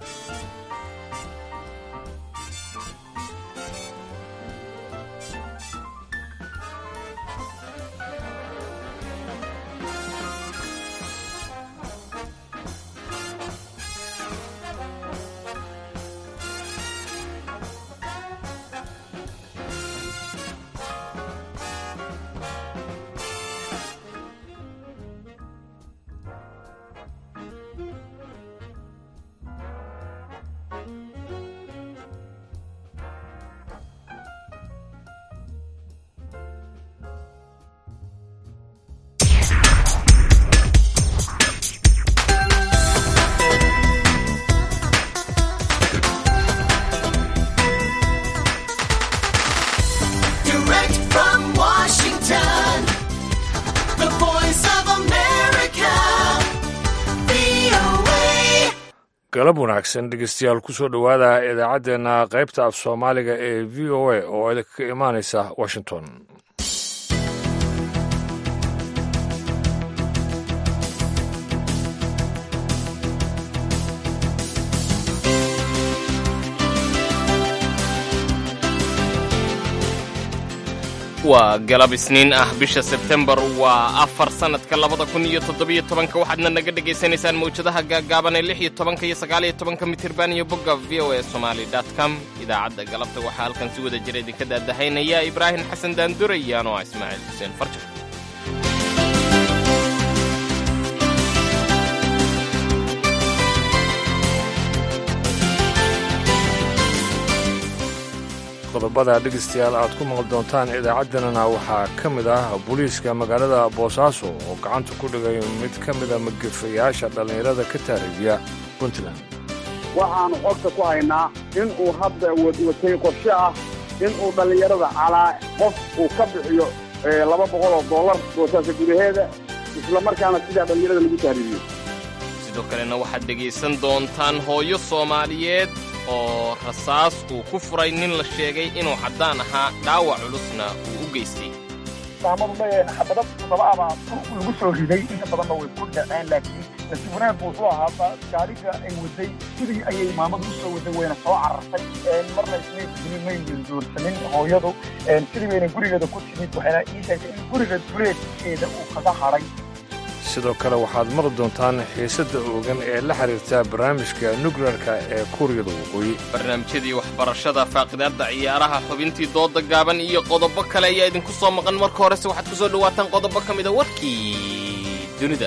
Direct from Washington, the voice of America, VOA. galab wanaagsan dhegeystayaal kusoo dhowaada idaacaddeenna qaybta af soomaaliga ee v o a oo idinka imaanaysa washington waa galab isniin ah bisha sebtembar waa afar sannadka labada kun iyo toddobiyo tobanka waxaadna naga dhegaysanaysaan mawjadaha gaagaaban ee lix iyo tobanka iyo sagaal iyo tobanka mitirban iyo bogga v o a somali dot com idaacadda galabta waxaa halkan si wada jira idinka daadahaynaya ibraahim xasan daandure iyo anoo ah ismaaciil xuseen farjar qodobada dhegeystayaal aad ku maqli doontaan idaacaddanana waxaa ka mid ah booliiska magaalada boosaaso oo gacanta ku dhigay mid ka mida magifayaasha dhallinyarada ka taariibiya puntland waxaanu xogta ku haynaa in uu hadda watay qorshe ah in uu dhallinyarada calaa qof uu ka bixiyo laba boqol oo dollar boosaasa gudaheeda isla markaana sidaa dhallinyarada lagu tahriibiyo sidoo kalena waxaad dhegaysan doontaan hooyo soomaaliyeed oo rasaas uu ku furay nin la sheegay inuu caddaan ahaa dhaawac culusna uu u geystay maamadu leeyahay xabado todoba ama lagu soo riday inta badanna way ku dhaceen laakiin nasiib wanaag buu wuxuu ahaa gaariga ay waday sidii ayay maamadu usoo waday wayna soo carartay marna ismay fidinin maynan doorsanin hooyadu sidii bayna gurigeeda ku timid waxayna ii sheegtay in guriga duleedkeeda uu kaga hadhay sidoo kale waxaad maqli doontaan xiisadda oogan ee la xiriirta barnaamijka nukleerka ee kuuriyada waqooyi barnaamijyadii waxbarashada faaqidaadda ciyaaraha xubintii dooda gaaban iyo qodobo kale ayaa idinku soo maqan marka horese waxaad ku soo dhowaataan qodobo ka mida warkii dunida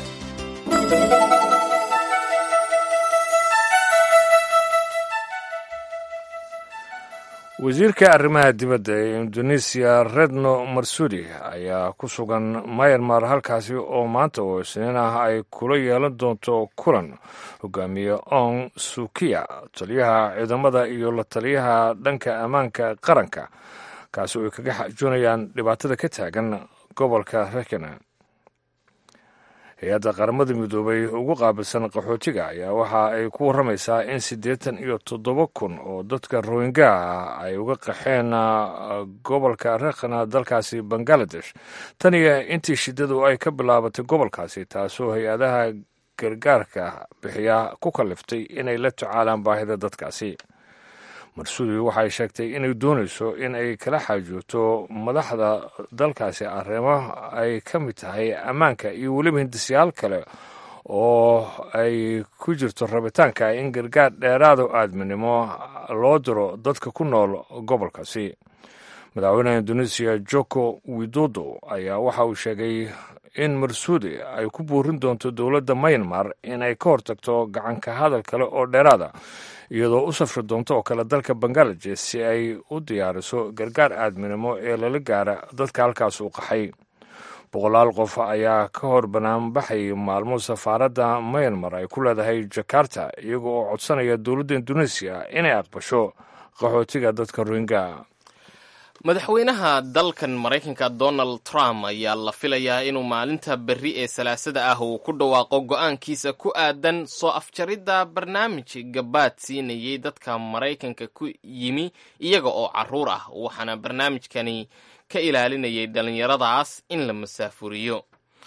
wasiirka arrimaha dibadda ee indonesiya redno marsudi ayaa ku sugan mayanmar halkaasi oo maanta oo isniin ah ay kula yeelan doonto kulan hogaamiye ong sukiya taliyaha ciidamada iyo la taliyaha dhanka ammaanka qaranka kaasi oo ay kaga xajoonayaan dhibaatada ka taagan gobolka rekana hay-adda qaramada midoobay ugu qaabilsan qaxootiga ayaa waxa ay ku warramaysaa in siddeetan iyo toddoba kun oo dadka rohingya ah ay uga qaxeen gobolka rekhana dalkaasi bangaladesh tan iyo intii shiddadu ay ka bilaabatay gobolkaasi taasoo hay-adaha gargaarka bixiya ku kalliftay inay la tacaalaan baahida dadkaasi marsudi waxay sheegtay inay doonayso in ay kala xaajoogto madaxda dalkaasi arrimo ay ka mid tahay ammaanka iyo weliba hindisyaal kale oo ay ku jirto rabitaanka in gargaar dheeraado aadminimo loo diro dadka ku nool gobolkaasi madaxweynaha indonesiya joko widodo ayaa waxa uu sheegay in marsuudi ay ku buurin doonto dowladda mayanmar in ay ka hortagto gacanka hadal kale oo dheeraada iyadoo u safri doonto oo kale dalka bangaladesh si ay u diyaariso gargaar aadminimo ee lala gaara dadka halkaas u qaxay boqolaal qof ayaa ka hor banaanbaxay maalmo safaaradda mayanmar ay ku leedahay jakarta iyaga oo codsanaya dowladda indonesiya inay aqbasho qaxootiga dadka rohingya madaxweynaha dalkan maraykanka donald trump ayaa la filayaa inuu maalinta berri ee salaasada ah uu ku dhawaaqo go'aankiisa ku aadan soo afjaridda barnaamij gabaad siinayay dadka maraykanka ku yimi iyaga oo carruur ah waxaana barnaamijkani ka ilaalinayay dhallinyaradaas in la masaafuriyo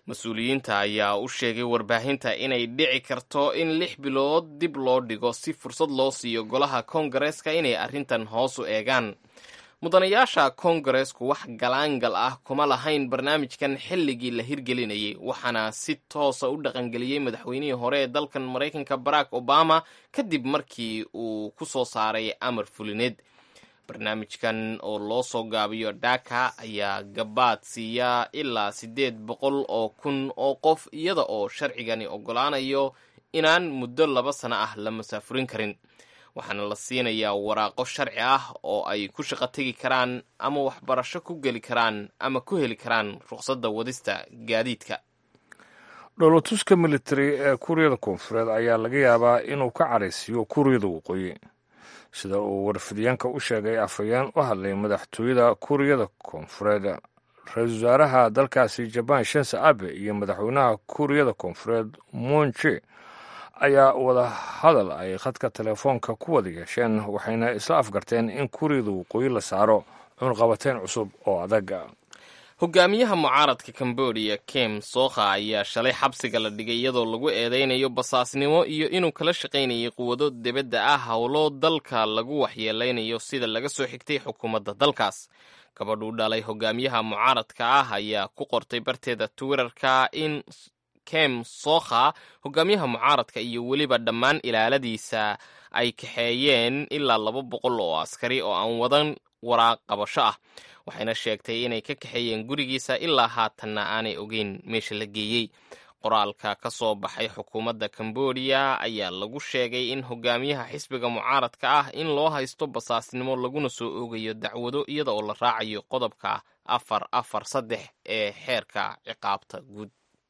mas-uuliyiinta ayaa u sheegay warbaahinta inay dhici karto in lix bilood dib loo dhigo si fursad loo siiyo golaha koongareeska inay arrintan hoos u eegaan mudanayaasha koongareesku wax galaangal ah kuma lahayn barnaamijkan xilligii la hirgelinayay waxaana si toosa u dhaqangeliyey madaxweynihii hore ee dalkan maraykanka barack obama kadib markii uu ku soo saaray amar fulineed barnaamijkan oo loo soo gaabiyo dhaka ayaa gabaad siiya ilaa siddeed boqol oo kun oo qof iyada oo sharcigani oggolaanayo inaan muddo laba sano ah la masaafurin karin waxaana la siinayaa waraaqo sharci ah oo ay ku shaqo tegi karaan ama waxbarasho ku geli karaan ama ku heli karaan ruqsadda wadista gaadiidka dhoolotuska militari ee kuuriyada koonfureed ayaa laga yaabaa inuu ka caraysiiyo kuuriyada waqooyi sida uu warfidyaanka u sheegay afhayeen u hadlay madaxtooyada kuuriyada koonfureed ra-iisul wasaaraha dalkaasi jabaan shense abe iyo madaxweynaha kuuriyada koonfureed moonje ayaa wada hadal ay khadka telefoonka ku wada yeesheen waxayna isla afgarteen in kuuriyada waqooyi la saaro cunqabateyn cusub oo adag hogaamiyaha mucaaradka cambodia kem sokha ayaa shalay xabsiga la dhigay iyadoo lagu eedeynayo basaasnimo iyo inuu kala shaqaynayay quwado debadda ah howlo dalka lagu waxyeeleynayo sida laga soo xigtay xukuumadda dalkaas gabadhuu dhalay hogaamiyaha mucaaradka ah ayaa ku qortay barteeda twitterka in kem sokha hogaamiyaha mucaaradka iyo weliba dhammaan ilaaladiisa ay kaxeeyeen ilaa laba boqol oo askari oo aan wadan waraaq qabasho ah waxayna sheegtay inay ka kaxeeyeen gurigiisa ilaa haatanna aanay ogeyn meesha la geeyey qoraalka ka soo baxay xukuumadda cambodia ayaa lagu sheegay in hogaamiyaha xisbiga mucaaradka ah in loo haysto basaasnimo laguna soo oogayo dacwado iyada oo la raacayo qodobka afar afar saddex ee xeerka ciqaabta guud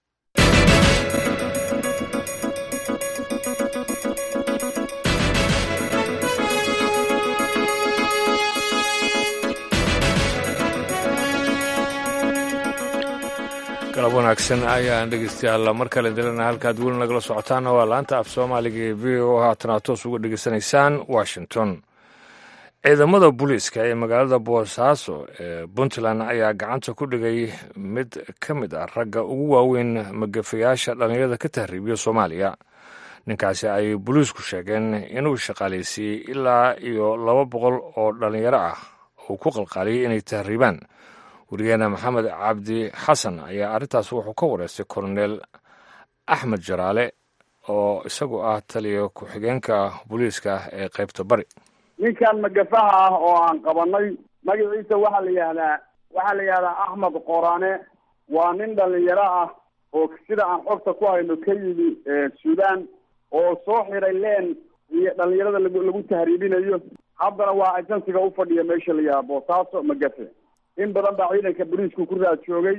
galab wanaagsan ayaan dhegeystayaal mar kale dilana halkaad weli nagala socotaana waa laanta af soomaaliga ee v o haatana toos uga dhegeysanaysaan washington ciidamada booliiska ee magaalada boosaaso ee puntland ayaa gacanta ku dhigay mid ka mid ah ragga ugu waaweyn magafayaasha dhallinyarada ka tahriibiya soomaaliya ninkaasi ay booliisku sheegeen inuu shaqaaleysiiyey ilaa iyo laba boqol oo dhallinyaro ah uu ku qalqaaliyey inay tahriibaan wariyaheena maxamed cabdi xasan ayaa arrintaas wuxuu ka wareystay kolonel axmed jaraale oo isagu ah taliya ku-xigeenka booliiska ee qaybta bari ninkan magafaha ah oo aan qabanay magaciisa waxaa la yihahdaa waxaa la yihahdaa axmed qorane waa nin dhalinyaro ah oo sida aan xogta ku hayno ka yimi suudaan oo soo xiray leen iyo dhalinyarada lagu lagu tahriibinayo haddana waa agensiga ufadhiya meesha la yihahda boosaaso magafe in badan baa ciidanka booliisku ku raad joogay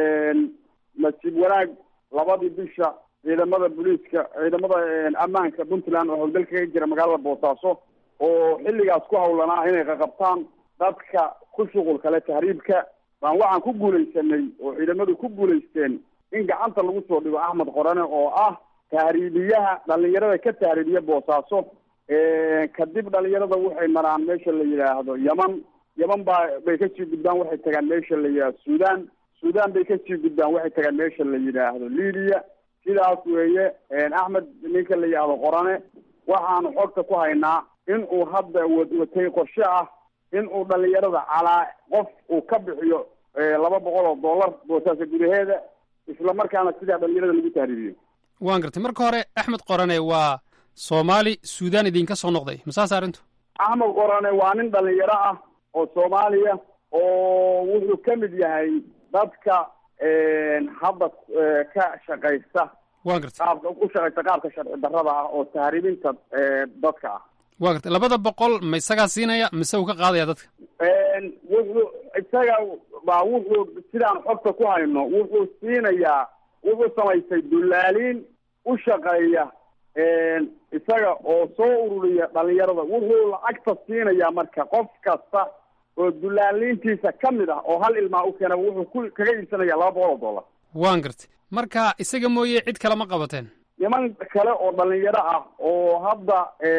nasiib wanaag labadii bisha ciidamada booliiska ciidamada ammaanka puntland oo howlgalka ka jira magaalada boosaaso oo xilligaas ku hawlanaa inay qaqabtaan dadka ku shuqul kale tahriibka baan waxaan ku guulaysanay oo ciidamadu ku guulaysteen in gacanta lagu soo dhigo axmed qorane oo ah tahriibiyaha dhalinyarada ka tahriibiya boosaaso kadib dhalinyarada waxay maraan meesha la yidhaahdo yaman yaman baa bay kasii gudbaan waxay tagaan meesha la yidhahdo suudaan suudaan bay kasii gudbaan waxay tagaan meesha la yidhaahdo libiya sidaas weeye axmed ninka la yidhaahdo qorane waxaanu xogta ku haynaa in uu hadda watay qorshe ah in uu dhalinyarada calaa qof uu ka bixiyo laba boqol oo dollar boosaasa gudaheeda isla markaana sidaa dhalinyarada lagu tahriibiyo waan gartay marka hore axmed qorane waa soomaali suudaan idinka soo noqday masaas arrintu axmed qorane waa nin dhalinyaro ah oo soomaaliya oo wuxuu ka mid yahay dadka hadda ka shaqaysta waan gartay qaabka u shaqaysta qaabka sharci darrada ah oo tahriibinta dadka ah waan gartay labada boqol ma isagaa siinaya mise uu ka qaadaya dadka wuxuu isaga baa wuxuu sidaan xogta ku hayno wuxuu siinayaa wuxuu samaystay dullaaliin u shaqeeya isaga oo soo ururiya dhalinyarada wuxuu lacagta siinayaa marka qof kasta oo dullaaliintiisa ka mid ah oo hal ilmaa u keenaba wuxuu ku kaga iibsanaya laba boqol oo dollar waan gartay marka isaga mooye cid kale ma qabateen niman kale oo dhalinyaro ah oo hadda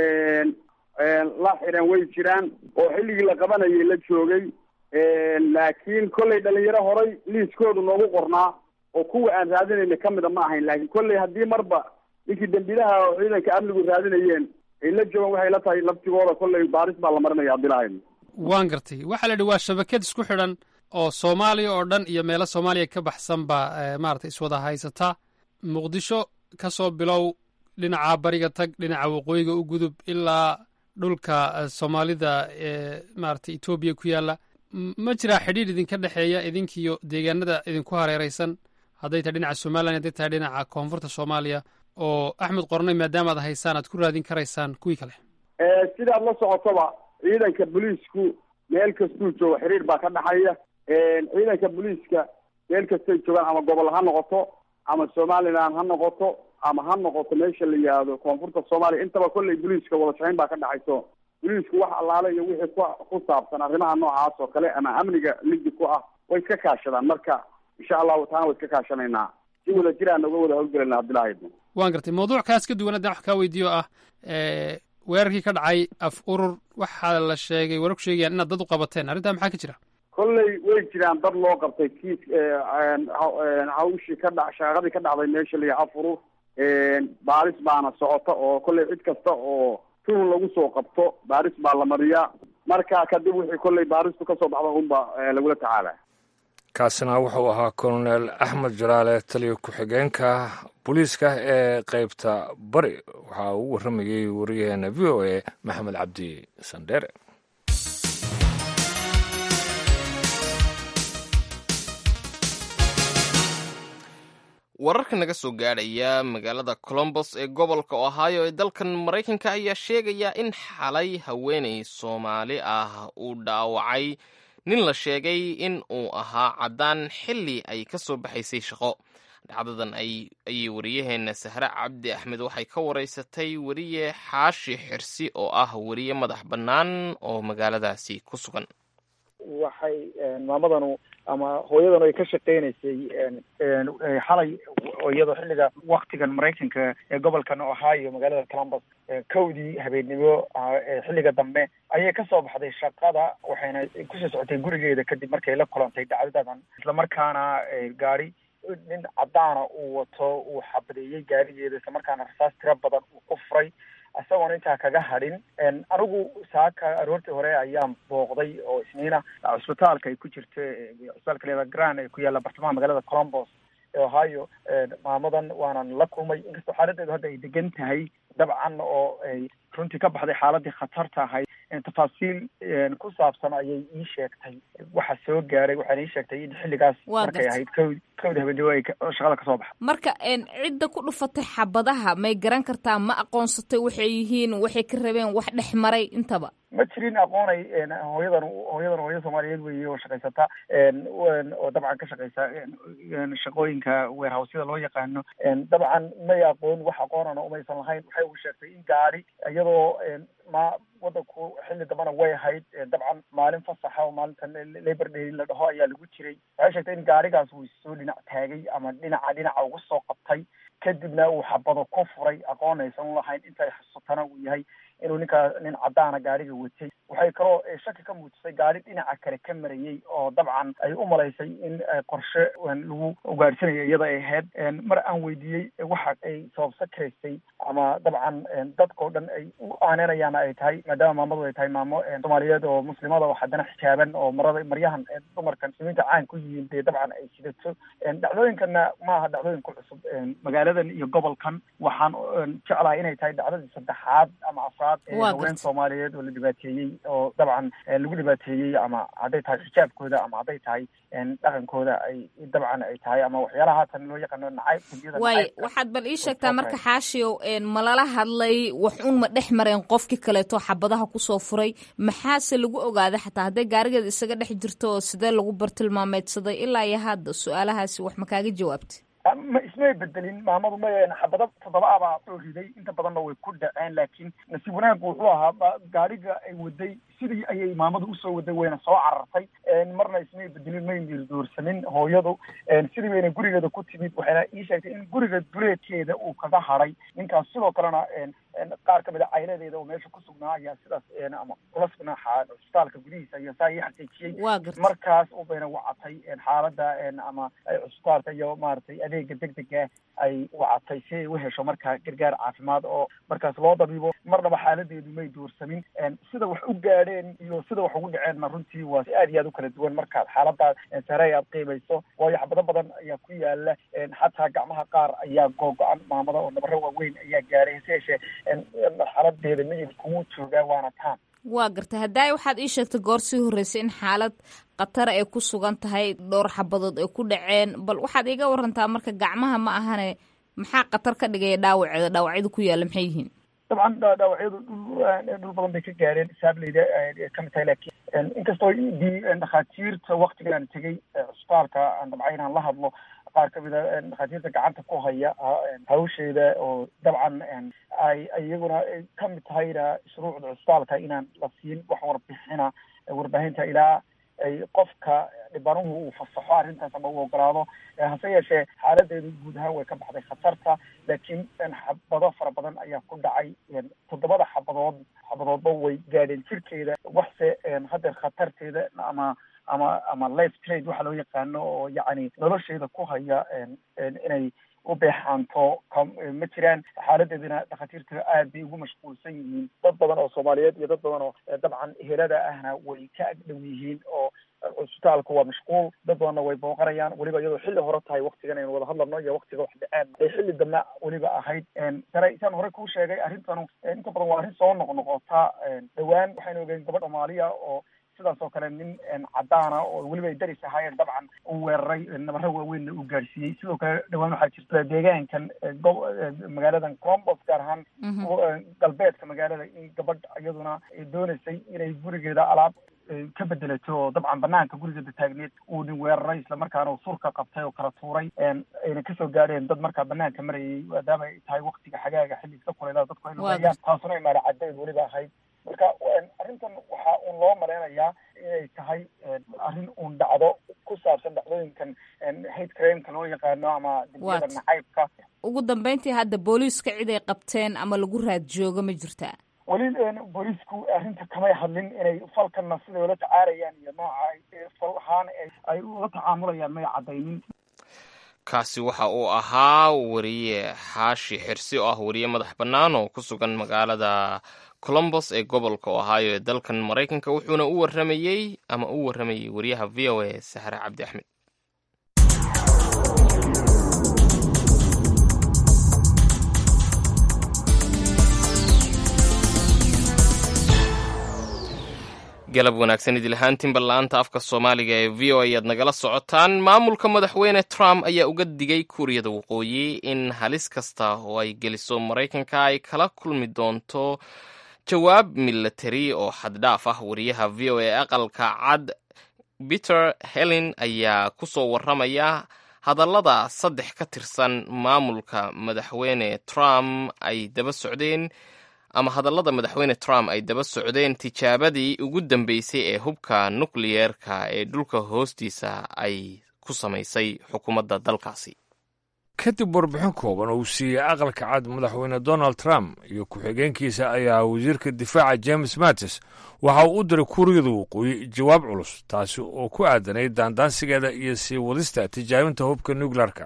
la xiran way jiraan oo xilligii la qabanayay la joogay laakiin kollay dhalinyaro horay liiskoodu noogu qornaa oo kuwa aan raadinayna kamida ma ahayn laakiin kolley haddii marba ninkii dembilaha oo ciidanka amnigu raadinayeen ay la joogaan waxay la tahay laftigooda kolley baaris baa la marinaya abdilahayn waan gartay waxaa la yidhi waa shabakad isku xidhan oo soomaaliya oo dhan iyo meelo soomaaliya ka baxsan baa maarata iswada haysata muqdisho ka soo bilow dhinaca bariga tag dhinaca waqooyiga u gudub ilaa dhulka soomaalida ee maarata etoobiya ku yaalla ma jiraa xidhiidh idinka dhexeeya idinkiyo deegaanada idinku hareeraysan hadday tahay dhinaca somalilan hadday tahay dhinaca koonfurta soomaaliya oo axmed qornay maadaama ad haysaan aad ku raadin karaysaan kuwii kale sidaad la socotoba ciidanka booliisku meel kastuu joogo xiriir baa ka dhexeeya ciidanka booliiska meel kastay joogaan ama gobol ha noqoto ama somaliland ha noqoto ama ha noqoto meesha la yihahdo koonfurta soomaaliya intaba kolley booliiska wada shaqeyn baa ka dhexayso booliisku wax allaale iyo wixii ku ku saabsan arrimaha noocaas oo kale ama amniga ligi ku ah way iska kaashadaan marka insha allahu taana way iska kaashanaynaa si wada jiraan uga wada howlgelayna abdillahi waan gartay mawduuc kaas ka duwan haddaan wax kaa weydiiyo ah weerarkii ka dhacay af urur waxaa la sheegay warar ku sheegayaan inaad dad u qabateen arrintaa maxaa ka jira kolley way jiraan dad loo qabtay kiis hawshii ka dha shaaqadii ka dhacday meesha la yaha af urur baaris baana socota oo kolley cid kasta oo tuhun lagu soo qabto baaris baa la mariyaa marka kadib wixii kolley baaristu kasoo baxda unba lagula tacaala kaasina wuxuu ahaa colonel axmed jalaale taliya ku-xigeenka booliiska ee qeybta bari waxaa uu warramayey wariyaheena v o a maxamed cabdi sandheere wararka naga soo gaadhaya magaalada colombos ee gobolka ohio ee dalkan maraykanka ayaa sheegaya in xalay haweenay soomaali ah uu dhaawacay nin la sheegay in uu ahaa caddaan xilli ay ka soo baxaysay shaqo dhacdadan ayay wariyaheenna sahre cabdi axmed waxay ka waraysatay weriye xaashi xirsi oo ah weriye madax bannaan oo magaaladaasi ku sugan waxay maamadanu ama hooyadanu ay ka shaqeynaysay xalay iyadoo xilliga waktigan maraykanka ee gobolkan ohio magaalada columbus kowdii habeennimo xilliga dambe ayay kasoo baxday shaqada waxayna kusoo socotay gurigeeda kadib markay la kulantay dhacdadadan islamarkaana gaari nin caddaana uu wato uu xabadeeyey gaarigeeda islamarkaana rasaas tiro badan uu ku furay isagoona intaa kaga hadhin anigu saaka aroortii hore ayaan booqday oo isniina cusbitaalka ay ku jirto cusbitaalka leeda gran ee ku yaalla bartamaha magaalada colombos ee ohio maamadan waanan la kulmay inkastoo xaaladeedu hadda ay degan tahay dabcan oo ay runtii ka baxday xaaladii khatarta ahayd tafaasiil ku saabsan ayay ii sheegtay waxa soo gaaray waxaana ii sheegtay in xilligaas markay ahayd kowd kowda habeenimo ay shaqada kasoo baxa marka cidda ku dhufatay xabadaha may garan kartaa ma aqoonsatay waxay yihiin waxay ka rabeen wax dhex maray intaba ma jirin aqoonay hooyadan hooyadan hooyada soomaaliyeed weeye oo shaqaysata oo dabcan ka shaqaysa shaqooyinka weerhawsyada loo yaqaano dabcan may aqoon wax aqoonana umaysan lahayn waxay u sheegtay in gaari iyadoo ma wadanku xilli dambana way ahayd dabcan maalin fasaxa oo maalintan labor day la dhaho ayaa lagu jiray waxay sheegtay in gaarigaas uu soo dhinac taagay ama dhinaca dhinaca ugu soo qabtay kadibna uu xabado ku furay aqoon aysan u lahayn intay xusutana uu yahay inuu ninkaa nin caddaana gaariga watay waxay kaloo shaki ka muujisay gaari dhinaca kale ka marayey oo dabcan ay u malaysay in qorshe lagu ugaadhsanayo iyada ay ahayd mar aan weydiiyey waxa ay sababsa karaysay ama dabcan dadkao dhan ay u aaneynayaan ay tahay maadaama maamadu ay tahay maamo soomaaliyeed oo muslimada oo haddana xijaaban oo marada maryahan dumarkan muslimiinta caan ku yihiin dee dabcan ay sidato dhacdooyinkana ma aha dhacdooyin ku cusub magaaladan iyo gobolkan waxaan jeclahay inay tahay dhacdadii saddexaad ama afraad haween soomaaliyeed oo la dhibaateeyey oo dabcan lagu dhibaateeyey ama hadday tahay xijaabkooda ama hadday tahay dhaqankooda ay dabcan ay tahay ama waxyaalaha haatan loo yaqaano nacayb waay waxaad bal ii sheegtaa marka xaashiyow malala hadlay wax un ma dhex mareen qofkii kaleeto xabadaha kusoo furay maxaase lagu ogaaday xataa hadday gaarigeeda isaga dhex jirto oo sidee lagu bartilmaameedsaday ilaa iyo hadda su-aalahaasi wax ma kaaga jawaabtay ma ismay bedelin maamadu ma xabado toddoba abaa soo riday inta badanna way ku dhaceen laakiin nasiib wanaaggu wuxuu ahaa gaariga ay waday sidii ayay maamadu usoo waday wayna soo carartay marna ismay bedelin may miirdoorsanin hooyadu sidii bayna gurigeeda ku timid waxayna ii sheegtay in guriga duleedkeeda uu kaga hadhay ninkaas sidoo kalena qaar kamid a cailadeeda oo meesha ku sugnaa ayaa sidaas ama kula sugnaa cusbitaalka gudihiisa iyo saa ii xaqiijiyey waa garta markaas ubayna wacatay xaaladda ama cusbitaalka iyo maaragtay adeega degdega ay wacatay si ay u hesho markaa gargaar caafimaad oo markaas loo dabiibo marnaba xaaladeedu may duursamin sida wax u gaadheen iyo sida wax ugu dhaceenna runtii waa si aad iyo aad u kala duwan markaad xaaladaas sare aad qiimayso waayo xabado badan ayaa ku yaala xataa gacmaha qaar ayaa googo-an maamada oo nabaro waaweyn ayaa gaadhay hase yeeshee xaaladeeda miyid kugu joogaa waana taan waa garta haddaay waxaad ii sheegtay goor sii horreysay in xaalad khatara ay ku sugan tahay dhowr xabadood ay ku dhaceen bal waxaad iiga warantaa marka gacmaha ma ahane maxaa khatar ka dhigaya dhaawaceeda dhaawacyada ku yaalla maxay yihiin dabcan dhaawacyadu dhul dhul badan bay ka gaareen saableyda kamid tahay laakiin inkastoo dhakhaatiirta waktigan aan tegey cusbitaalka aan dabcay inaan la hadlo qaar kamid a dhakhaatiirta gacanta ku haya hawsheeda oo dabcan ay iyaguna kamid tahayna shuruucda cusbitaalka inaan la siin wax warbixina warbaahinta ilaa ay qofka dhibanuhu uu fasaxo arrintaas ama uu ogolaado hase yeeshee xaaladeedu guud ahaan way ka baxday khatarta laakiin xabado fara badan ayaa ku dhacay toddobada xabadood xabadoodba way gaadheen jirkeeda waxse haddeer khatarteeda ama ama ama life trade waxa loo yaqaano oo yacni nolosheeda ku haya inay u beexaanto ma jiraan xaaladeedina dhakhaatiirta aad bay ugu mashquulsan yihiin dad badan oo soomaaliyeed iyo dad badan oo dabcan helada ahna way ka agdhow yihiin oo cusbitaalku waa mashquul dad badanna way booqanayaan weliba iyadoo xilli hore tahay waktigan aynu wada hadlano iyo waktiga wax dhaceen ay xilli dambe weliba ahayd sare isaan hore kuu sheegay arrintanu inta badan waa arrin soo noqnoqota dhowaan waxaynu ogeyn gabadh soomaaliya oo sidaas oo kale nin cadaana oo weliba ay daris ahaayeen dabcan uu weeraray nabaro waaweynna uu gaadhsiiyey sidoo kale dhawaan waxaa jirta deegaankan go magaaladan colombos gaar ahaan galbeedka magaalada in gabadh iyaduna doonaysay inay gurigeeda alaab ka bedelato oo dabcan banaanka gurigeeda taagneed uu nin weeraray islamarkaana uu surka qabtay oo kala tuuray ayna kasoo gaadheen dad markaa banaanka marayay maadaama ay tahay waktiga xagaaga xilli iska kuleelada dadku ay lugeeyaan taasuna ay maala cadeed weliba ahayd marka arrintan waxaa uun loo malaynayaa inay tahay arrin uun dhacdo ku saabsan dhacdooyinkan hate crimeka loo yaqaano ama dembiyada nacaybka ugu dambeyntii hadda booliiska cid ay qabteen ama lagu raad joogo ma jirtaa weli booliisku arrinta kamay hadlin inay falkanna siday ula tacaarayaan iyo nooca fal ahaan ay ula tacaamulayaan may caddaynin kaasi waxa uu ahaa wariye xaashi xirsi oo ah wariye madax bannaan oo ku sugan magaalada colombos ee gobolka ohio ee dalkan maraykanka wuxuuna u waramayey ama u warramayey wariyaha v o a saxre cabdi axmed galab wanaagsan idil ahaantiin ballaanta afka soomaaliga ee v o ayaad nagala socotaan maamulka madaxweyne trump ayaa uga digay kuuriyada waqooyi in halis kasta oo ay geliso maraykanka ay kala kulmi doonto jawaab milatari oo xaddhaaf ah wariyaha v o a aqalka cad peter helen ayaa ku soo warramaya hadallada saddex ka tirsan maamulka madaxweyne trump ay daba socdeen ama hadallada madaxweyne trump ay daba socdeen tijaabadii ugu dambeysay ee hubka nukliyeerka ee dhulka hoostiisa ay ku samaysay xukuumadda dalkaasi kadib warbixin kooban oo uu siiyey aqalka cad madaxweyne donald trump iyo ku-xigeenkiisa ayaa wasiirka difaaca james mattis waxa uu u diray kuuriyada waqooyi jawaab culus taasi oo ku aadanayd daandaansigeeda iyo sii wadista tijaabinta hubka nukleerka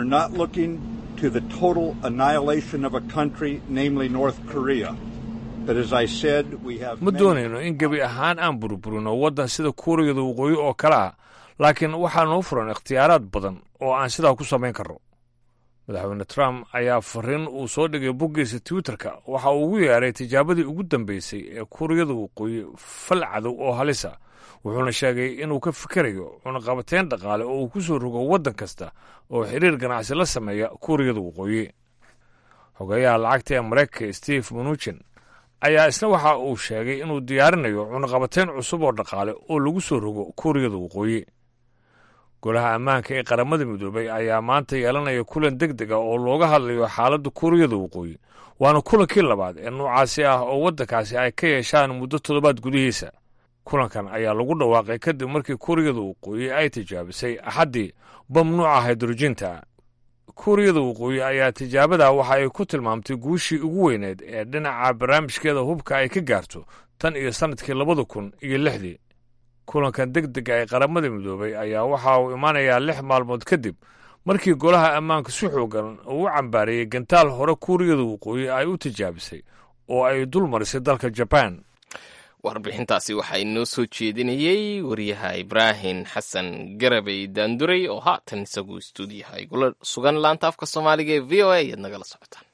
ma doonayno in gebi ahaan aan burburino waddan sida kuuriyada waqooyi oo kale ah laakiin waxaa noo furan ikhtiyaaraad badan oo aan sidaa ku samayn karno madaxweyne trump ayaa fariin uu soo dhigay boggiisa twitterka waxa uu ugu yeeray tijaabadii ugu dambeysay ee kuuriyada waqooyi fal cadow oo halisa wuxuuna sheegay inuu ka fikerayo cunaqabateyn dhaqaale oo uu ku soo rogo waddan kasta oo xiriir ganacsi la sameeya kuuriyada waqooyi xogeyaha lacagta ee maraykanka steve mnuchin ayaa isna waxa uu sheegay inuu diyaarinayo cunaqabateyn cusub oo dhaqaale oo lagu soo rogo kuuriyada waqooyi golaha ammaanka ee qaramada midoobay ayaa maanta yeelanaya kulan deg deg a oo looga hadlayo xaaladda kuuriyada waqooyi waana kulankii labaad ee noocaasi ah oo waddankaasi ay ka yeeshaan muddo toddobaad gudihiisa kulankan ayaa lagu dhawaaqay kadib markii kuuriyada waqooyi ay tijaabisay axaddii bam nuuca haydrojinta kuuriyada waqooyi ayaa tijaabada waxa ay ku tilmaamtay guushii ugu weyneed ee dhinaca barnaamijkeeda hubka ay ka gaarto tan iyo sannadkii labada kun iyo lixdii kulankan deg dega ee qaramada midoobay ayaa waxa uu imaanayaa lix maalmood kadib markii golaha ammaanka si xoogan uu u cambaariyey gantaal hore kuuriyada waqooyi ay u tijaabisay oo ay dul marisay dalka jabaan warbixintaasi waxaa inoo soo jeedinayey wariyaha ibraahim xasan garabey daanduray oo haatan isagu istuudiyaha igula sugan laanta afka soomaaliga ee v o a ayaad nagala socotaan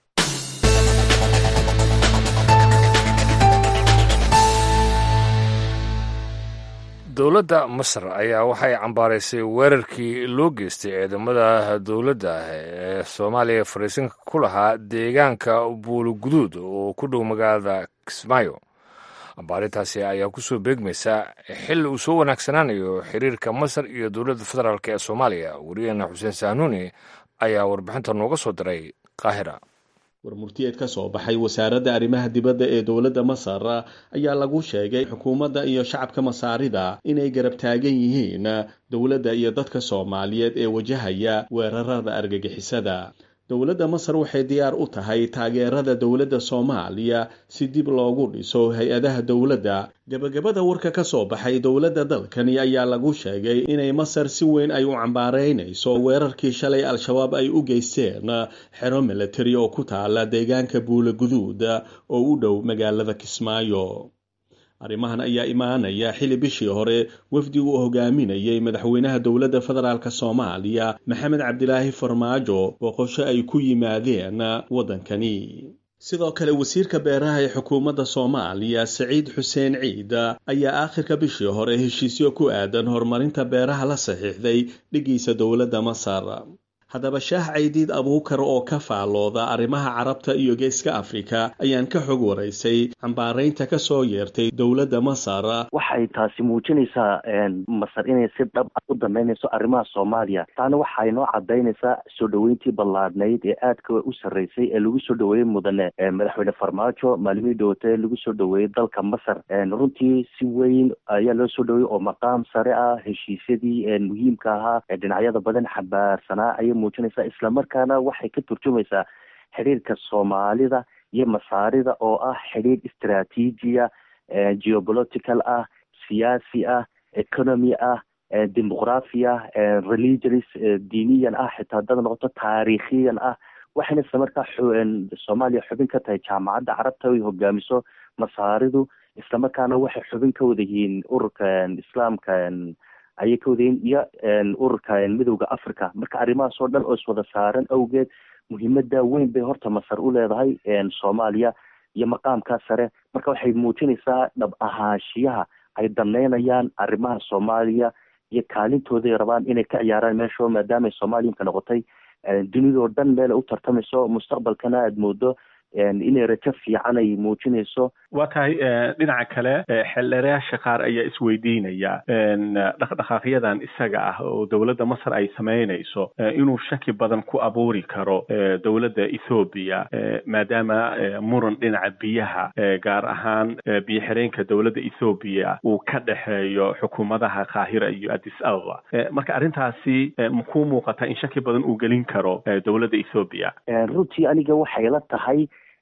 dowladda masar ayaa waxay cambaaraysay weerarkii loo geystay ciidamada dowladda ee soomaaliya fariisinka ku lahaa deegaanka buuluguduud oo ku dhow magaalada kismaayo ambaarintaasi ayaa ku soo beegmaysa xilli uu soo wanaagsanaanayo xiriirka masar iyo dowladda federaalk ee soomaaliya wariyaheena xuseen sahnuuni ayaa warbixinta nooga soo diray qaahira warmurtiyeed ka soo baxay wasaaradda arrimaha dibadda ee dowladda masar ayaa lagu sheegay xukuumadda iyo shacabka masaarida inay garab taagan yihiin dowladda iyo dadka soomaaliyeed ee wajahaya weerarada argagixisada dowladda masar waxay diyaar u tahay taageerada dowladda soomaaliya si dib loogu dhiso hay-adaha dowladda gebagabada warka ka soo baxay dowladda dalkani ayaa lagu sheegay inay masar si weyn ay u cambaaraynayso weerarkii shalay al-shabaab ay u geysteen xero milatari oo ku taala deegaanka buulaguduud oo u dhow magaalada kismaayo arrimahan ayaa imaanaya xili bishii hore wafdi uu hogaaminayay madaxweynaha dowladda federaalk soomaaliya maxamed cabdilaahi farmaajo boqosho ay ku yimaadeen waddankani sidoo kale wasiirka beeraha ee xukuumadda soomaaliya saciid xuseen ciid ayaa aakhirka bishii hore heshiisyo ku aadan horumarinta beeraha la saxiixday dhigiisa dowladda masar haddaba shaah caydiid abuukar oo ka faallooda arrimaha carabta iyo geeska afrika ayaan ka xog waraysay cambaaraynta ka soo yeertay dowladda masar waxay taasi muujinaysaa masar inay si dhab ah u danaynayso arrimaha soomaaliya taana waxay noo cadaynaysaa soo dhoweyntii ballaadhnayd ee aadka u sarreysay ee lagu soo dhoweeyey mudane madaxweyne farmaajo maalimihii dhowotay lagu soo dhoweeyey dalka masar runtii si weyn ayaa loo soo dhoweeyey oo maqaam sare ah heshiisyadii muhiimka ahaa ee dhinacyada badan xambaarsanaa ayay muujinaysaa islamarkaana waxay ka turjumaysaa xidhiirka soomaalida iyo masaarida oo ah xidhiir istraatiijiya geopolitical ah siyaasi ah economy ah demoqrafi ah religious diiniyan ah xitaa dad noqoto taariikhiyan ah waxayna isla markaa soomaaliya xubin ka tahay jaamacadda carabta ay hogaamiso masaaridu islamarkaana waxay xubin ka wada yihiin ururka islaamka ayay ka wadayiin iyo ururka midowda africa marka arrimahaas oo dhan oo iswada saaran awgeed muhiimada weyn bay horta masar u leedahay soomaaliya iyo maqaamkaa sare marka waxay muujinaysaa dhab ahaanshiyaha ay danaynayaan arrimaha soomaaliya iyo kaalintooday rabaan inay ka ciyaaraan meesho maadaama ay soomaaliyinka noqotay dunidao dhan meel ay u tartamayso mustaqbalkana aada moodo inay rajo fiican ay muujinayso waa tahay dhinaca kale xeldheerayaasha qaar ayaa isweydiinaya dhaqdhaqaaqyadan isaga ah oo dowladda masar ay samaynayso inuu shaki badan ku abuuri karo dowladda ethoobiya maadaama muran dhinaca biyaha gaar ahaan biyo xireenka dowladda ethoobiya uu ka dhexeeyo xukuumadaha qaahira iyo addis ababa marka arrintaasi makuu muuqata in shaki badan uu gelin karo dowladda ethoobiya runtii aniga waxay la tahay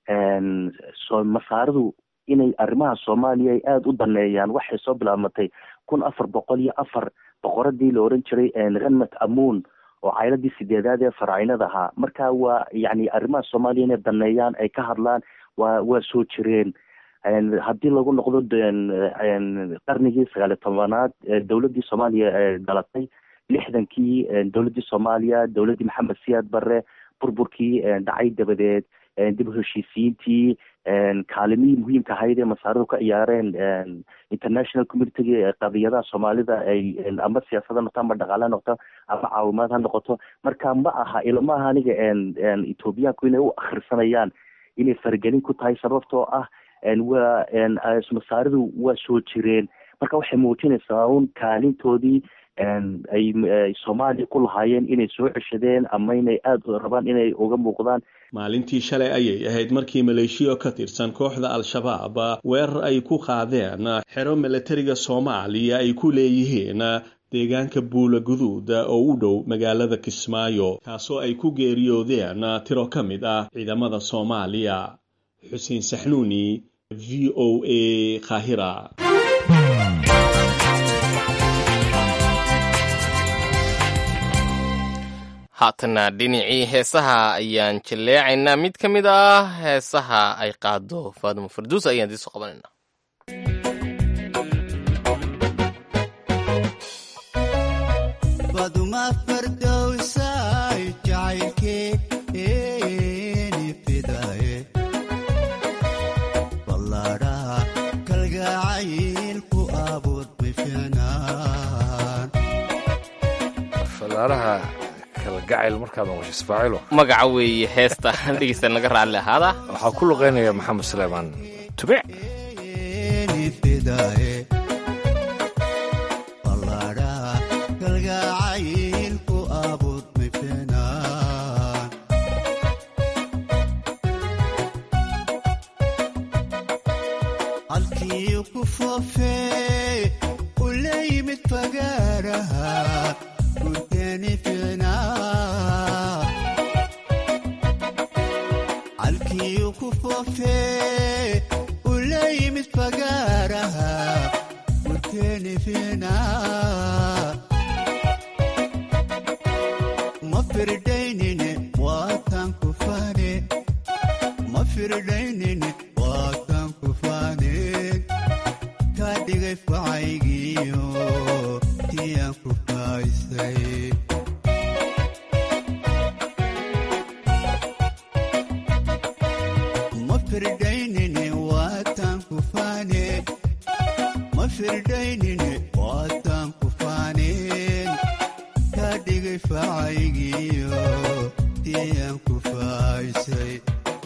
masaaridu inay arrimaha soomaaliya ay aada u daneeyaan waxay soo bilaabmatay kun afar boqol iyo afar boqoradii la oran jiray renmat amuun oo cayladii sideedaad ee faraacinada ahaa marka waa yani arrimaha soomaaliya inay daneeyaan ay ka hadlaan waa waa soo jireen haddii lagu noqdo qarnigii sagaaliy tobanaad dowladdii soomaaliya dhalatay lixdankii dowladdii soomaaliya dowladdii maxamed siyaad barre burburkii dhacay dabadeed dib u heshiisiyiintii kaalimihii muhiimka ahayd ee masaaridu ka ciyaareen international communitiga qadiyadaha soomaalida ay ama siyaasad ha noqto ama dhaqaale ha noqoto ama caawimaad ha noqoto marka ma aha ilma aha aniga ethoobiyaanku inay u akhrisanayaan inay faragelin ku tahay sababtoo ah waa masaaridu waa soo jireen marka waxay muujinaysaa un kaalintoodii ay soomaaliya ku lahaayeen inay soo ceshadeen ama inay aada rabaan inay uga muuqdaan maalintii shalay ayay ahayd markii maleeshiya ka tirsan kooxda al-shabaab weerar ay ku qaadeen xero milatariga soomaaliya ay ku leeyihiin deegaanka buula guduud oo u dhow magaalada kismaayo kaasoo ay ku geeriyoodeen tiro ka mid ah ciidamada soomaaliya xuseen saxnuuni v o a qaahira haatana dhinacii heesaha ayaan jaleecaynaa mid ka mid ah heesaha ay qaado faadimo farduus ayaan idiin soo qabanayna baduma fardowsay jacaylkeeni fidaye ballaadhaha kalgacaylku abuur bifinaan falaaraha kalgacayl markaad noqosho isfaacilo magaca weeye heesta dhegeysta naga raalli ahaada waxaa ku luqeynaya maxamed suleymaan tubic keeni fidaye ballaadhaha kalgacaylku abuur bifinaan halkii ku foofee u la yimid fagaaraha gurteeni ficnaa halkii ku foofee u la yimid fagaaraha gurteeni ficnaa ma firdaynine waatan ku fane ma firdaynine waatan ku faaneen ka dhigay facaygiyo tiyaan ku faaysay ma firdaynine waatan ku faaneen ma firdaynine waatan ku faaneen ka dhigay facaygiyo tiyaan ku faaysay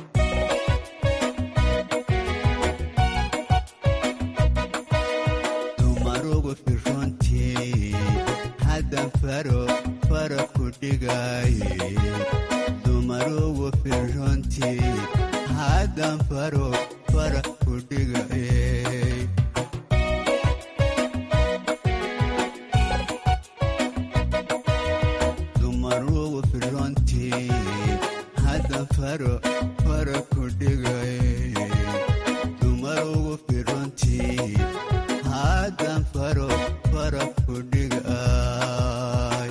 dumarugu firrontii haddan faro fara ku dhigaye dumarugu firrontii haddan faro fara ku dhigaye dumarugu firrontii haddan faro fara ku dhigaye dumarugu firrontii haddan faro fara ku dhigay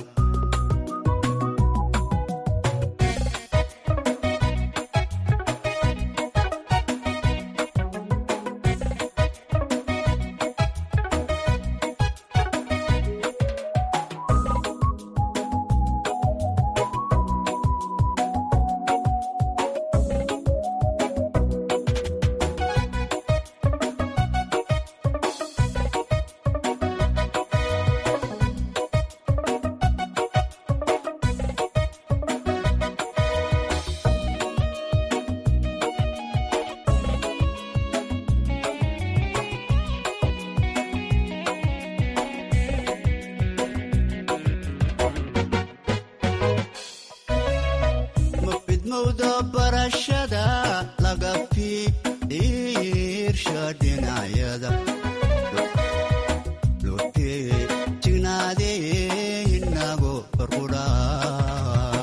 ma fidmowda barashada laga fiirsha dhinacyada lotee jignaadee inago farqudhaa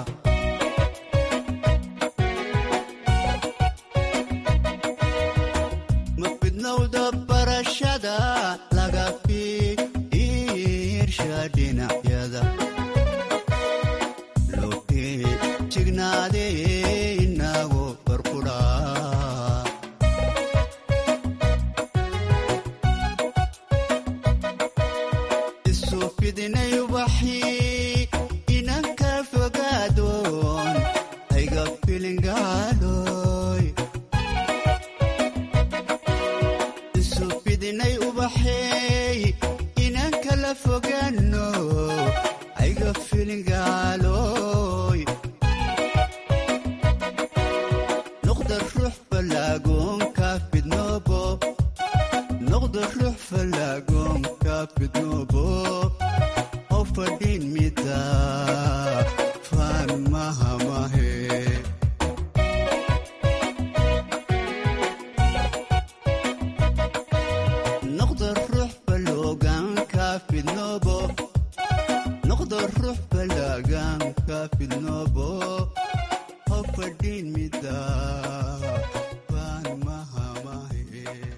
ma fidnowda barashada laga fiirsha dhinacyada lotee jignaadee inago farqudhaa isu fidinay ubaxii inanka fogaadoon hayga filingaadhoy isu fidinay ubaxeey inanka la fogaano hayga filingaaloy noqda ruux falaagoonka fidnoobo noqda ruux falaagoonka fidnoobo oo fadhin mida faan mahamahe noqda ruux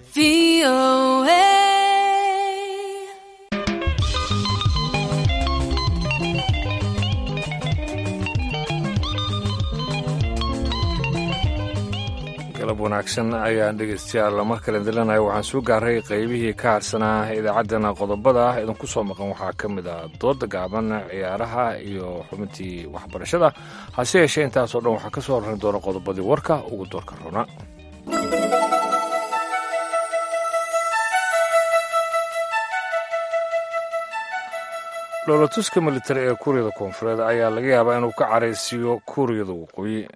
galab wanaagsan ayaan dhegeystayaal mar kale dilanahay waxaan soo gaaray qaybihii ka harsanaa idaacaddana qodobada ah idinku soo maqan waxaa ka mid ah dooda gaaban ciyaaraha iyo xubintii waxbarashada hase yeeshee intaasoo dhan waxaa ka soo horran doona qodobadii warka ugu doorka runa dhoolatuska militari ee kuuriyada koonfureed ayaa laga yaabaa inuu ka caraysiiyo kuuriyada waqooyi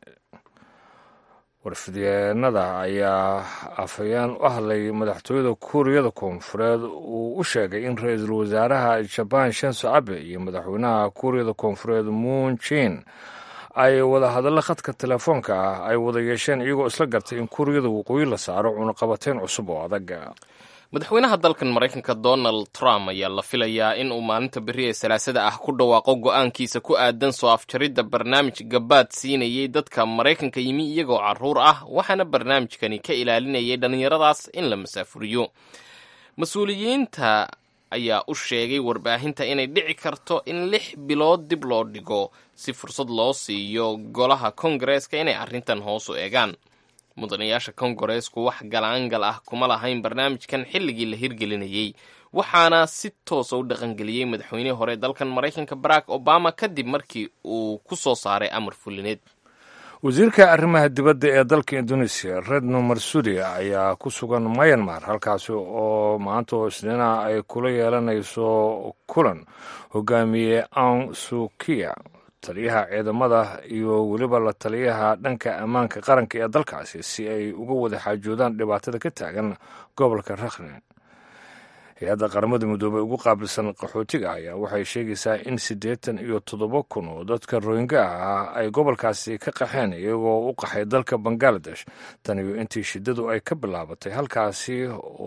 warfidyeennada ayaa afhayeen u hadlay madaxtooyada kuuriyada koonfureed uu u sheegay in ra-iisul wasaaraha jabaan shenso abe iyo madaxweynaha kuuriyada koonfureed moon jin ay wada hadallo khadka telefoonka ah ay wada yeesheen iyagoo isla gartay in kuuriyada waqooyi la saaro cunaqabateyn cusub oo adag madaxweynaha dalkan maraykanka donald trump ayaa la filayaa in uu maalinta berri ee salaasada ah ku dhawaaqo go-aankiisa ku aadan soo afjaridda barnaamij gabaad siinayay dadka maraykanka yimi iyagoo carruur ah waxaana barnaamijkani ka ilaalinayay dhallinyaradaas in la masaafuriyo mas-uuliyiinta ayaa u sheegay warbaahinta inay dhici karto in lix bilood dib loo dhigo si fursad loo siiyo golaha kongareeska inay arrintan hoos u eegaan mudanayaasha kongareesku wax galaangal ah kuma lahayn barnaamijkan xilligii la hirgelinayey waxaana si toosa u dhaqangeliyey madaxweynihii hore dalkan maraykanka barack obama kadib markii uu ku soo saaray amar fulineed wasiirka arrimaha dibadda ee dalka indonesia redno marsudi ayaa ku sugan myanmar halkaasi oo maanta oo isniina ay kula yeelanayso kulan hogaamiye aung sukiya taliyaha ciidamada iyo weliba la taliyaha dhanka ammaanka qaranka ee dalkaasi si ay uga wada xaajoodaan dhibaatada ka taagan gobolka rakhne hay-adda qaramada midoobey ugu qaabilsan qaxootiga ayaa waxay sheegaysaa in siddeetan iyo toddoba kun oo dadka royinga ah ay gobolkaasi ka qaxeen iyagoo u qaxay dalka bangaladesh taniyo intii shiddadu ay ka bilaabatay halkaasi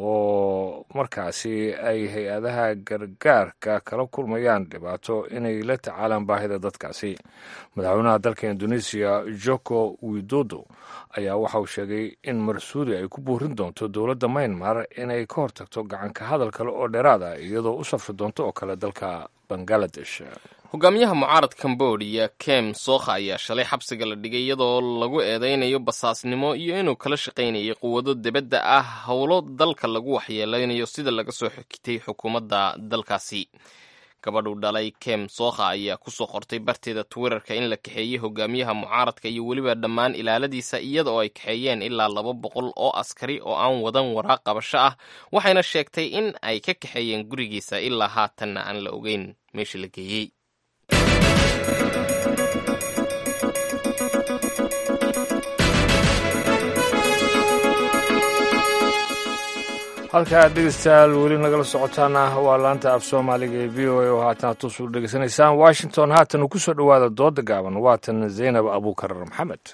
oo markaasi ay hay-adaha gargaarka kala kulmayaan dhibaato inay la tacaalaan baahida dadkaasi madaxweynaha dalka indoneesiya joko widodo ayaa waxa uu sheegay in marsuudi ay ku buurin doonto dowladda maynmar inay ka hortagto gacanka hadal kale oo dheeraada iyadoo u safri doonto oo kale dalka bangaladesh hogaamiyaha mucaarad cambodia kem sokha ayaa shalay xabsiga la dhigay iyadoo lagu eedeynayo basaasnimo iyo inuu kala shaqaynayay quwado dibadda ah howlo dalka lagu waxyeeleynayo sida laga soo xigtay xukuumadda dalkaasi gabadhu dhalay kem sokha ayaa kusoo qortay barteeda twitterka in la kaxeeyey hogaamiyaha mucaaradka iyo weliba dhammaan ilaaladiisa iyada oo ay kaxeeyeen ilaa laba boqol oo askari oo aan wadan waraaq qabasho ah waxayna sheegtay in ay ka kaxeeyeen gurigiisa ilaa haatanna aan la ogeyn meesha la geeyey halka aad dhegeystayaal weli nagala socotaana waa laanta af soomaaliga ee v o a oo haatan toos u dhegeysanaysaan washington haatan uu ku soo dhowaada dooda gaaban waatan zaynab abuukar maxamed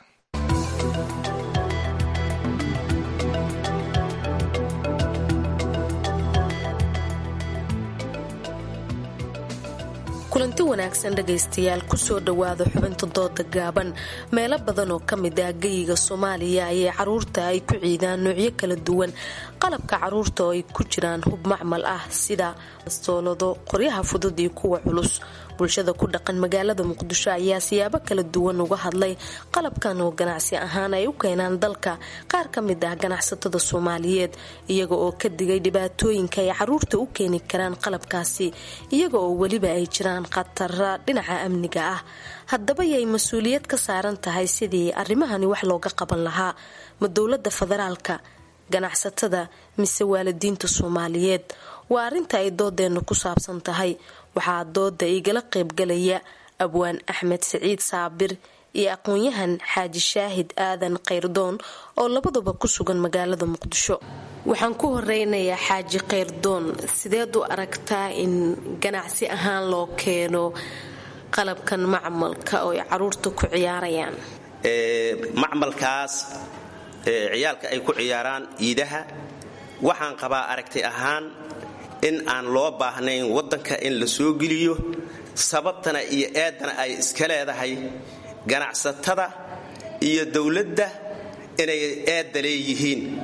kulanti wanaagsan dhegaystayaal kusoo dhowaada xubinta dooda gaaban meelo badan oo ka mid ah geyiga soomaaliya ayay caruurta ay ku ciidaan noocyo kala duwan qalabka caruurta oo ay ku jiraan hub macmal ah sida bastoolado qoryaha fudud iyo kuwa culus bulshada ku dhaqan magaalada muqdisho ayaa siyaabo kala duwan uga hadlay qalabkan oo ganacsi ahaan ay u keenaan dalka qaar ka mid ah ganacsatada soomaaliyeed iyaga oo ka digay dhibaatooyinka ay caruurta u keeni karaan qalabkaasi iyaga oo weliba ay jiraan khatara dhinaca amniga ah haddaba yay mas-uuliyad ka saaran tahay sidii arrimahani wax looga qaban lahaa ma dowlada federaalka ganacsatada mise waalidiinta soomaaliyeed waa arrinta ay doodeenna ku saabsan tahay waxaa dooda igala qaybgalaya abwaan axmed siciid saabir iyo aqoon-yahan xaaji shaahid aadan kayrdoon oo labaduba ku sugan magaalada muqdisho waxaan ku horeynayaa xaaji kayrdoon sideed u aragtaa in ganacsi ahaan loo keeno qalabkan macmalka oo ay caruurta ku ciyaarayaan macmalkaas ciyaalka ay ku ciyaaraan iidaha waxaan qabaa aragti ahaan in aan loo baahnayn waddanka in la soo geliyo sababtana iyo eedana ay iska leedahay ganacsatada iyo dowladda inay eedda leeyihiin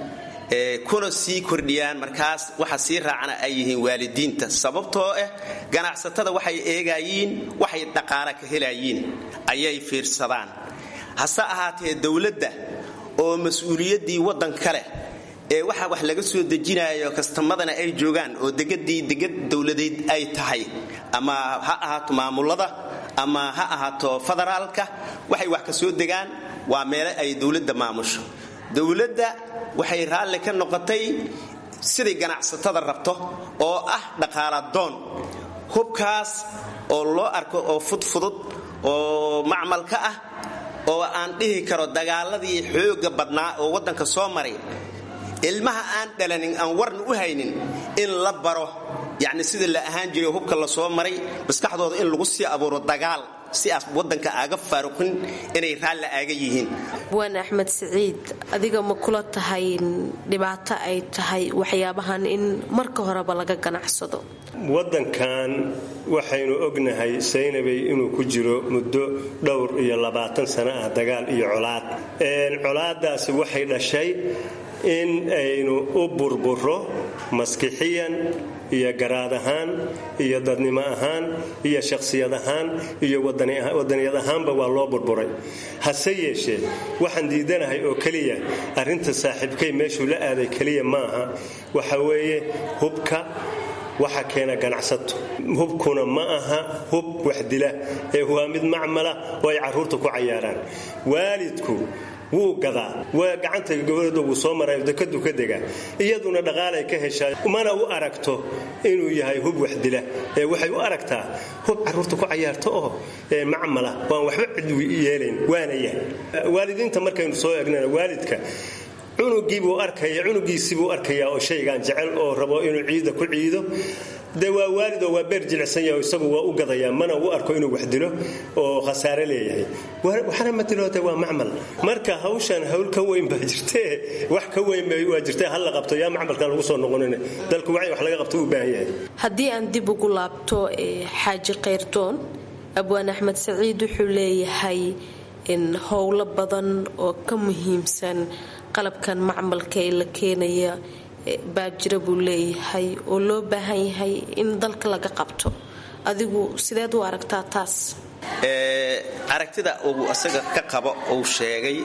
kuna sii kordhiyaan markaas waxa sii raacana ay yihiin waalidiinta sababtoo ah ganacsatada waxay eegayiin waxay dhaqaala ka helayiin ayay fiirsadaan hase ahaatee dowladda oo mas-uuliyaddii waddanka leh ee waxa wax laga soo dejinayo kastamadana ay joogaan oo degadii degad dowladeed ay tahay ama ha ahaato maamulada ama ha ahaato federaalka waxay wax ka soo degaan waa meele ay dowladda maamusho dowladda waxay raalli ka noqotay siday ganacsatada rabto oo ah dhaqaaladoon hubkaas oo loo arko oo fudfudud oo macmalka ah oo aan dhihi karo dagaaladii xooga badnaa oo waddanka soo maray ilmaha aan dhalanin aan warna u haynin in la baro yacni sidii la ahaan jiray hubka la soo maray maskaxdooda in lagu sii abuuro dagaal si aas waddanka aaga faaruqin inay raalli aaga yihiin waan axmed siciid adiga ma kula tahay dhibaato ay tahay waxyaabahan in marka horeba laga ganacsado waddankan waxaynu ognahay saynabay inuu ku jiro muddo dhowr iyo labaatan sano ah dagaal iyo colaad colaadaasi waxay dhashay in aynu u burburo maskixiyan iyo garaad ahaan iyo dadnimo ahaan iyo shakhsiyad ahaan iyo wadaniyad ahaanba waa loo burburay hase yeeshee waxaan diidanahay oo keliya arrinta saaxiibkay meeshuu la aaday keliya maaha waxa weeye hubka waxa keena ganacsato hubkuna ma aha hub waxdila ee waa mid macmala oo ay carruurta ku cayaaraan waalidku wuu gadaa waa gacanta gabadhooda wuu soo maray dekadu ka dega iyaduna dhaqaalay ka heshaa mana u aragto inuu yahay hub waxdila ee waxay u aragtaa hub carruurta ku cayaarto oo macmala waan waxba cid yeelayn waana yahay waalidiinta markaynu soo egnana waalidka cunugiibuu arkaya cunugiisibuu arkayaa oo shaygaan jecel oo rabo inuu ciida ku ciido de waa waalidoo waa beer jilicsan yahay isagu waa u gadayaa mana u arko inuu wax dilo oo khasaare leeyahay waxna matiloote waa macmal marka hawshan hawl ka weyn baa jirtee wax ka weyn waa jirtee hal la qabto yaa macmalkan lagu soo noqonin dalku wacyi wax laga qabto u baahan yahay haddii aan dib ugu laabto xaaji kayrdoon abwaan axmed saciid wuxuu leeyahay in howlo badan oo ka muhiimsan qalabkan macmalka ee la keenaya baa jira buu leeyahay oo loo baahan yahay in dalka laga qabto adigu sideed u aragtaa taas aragtida uu asaga ka qabo uu sheegay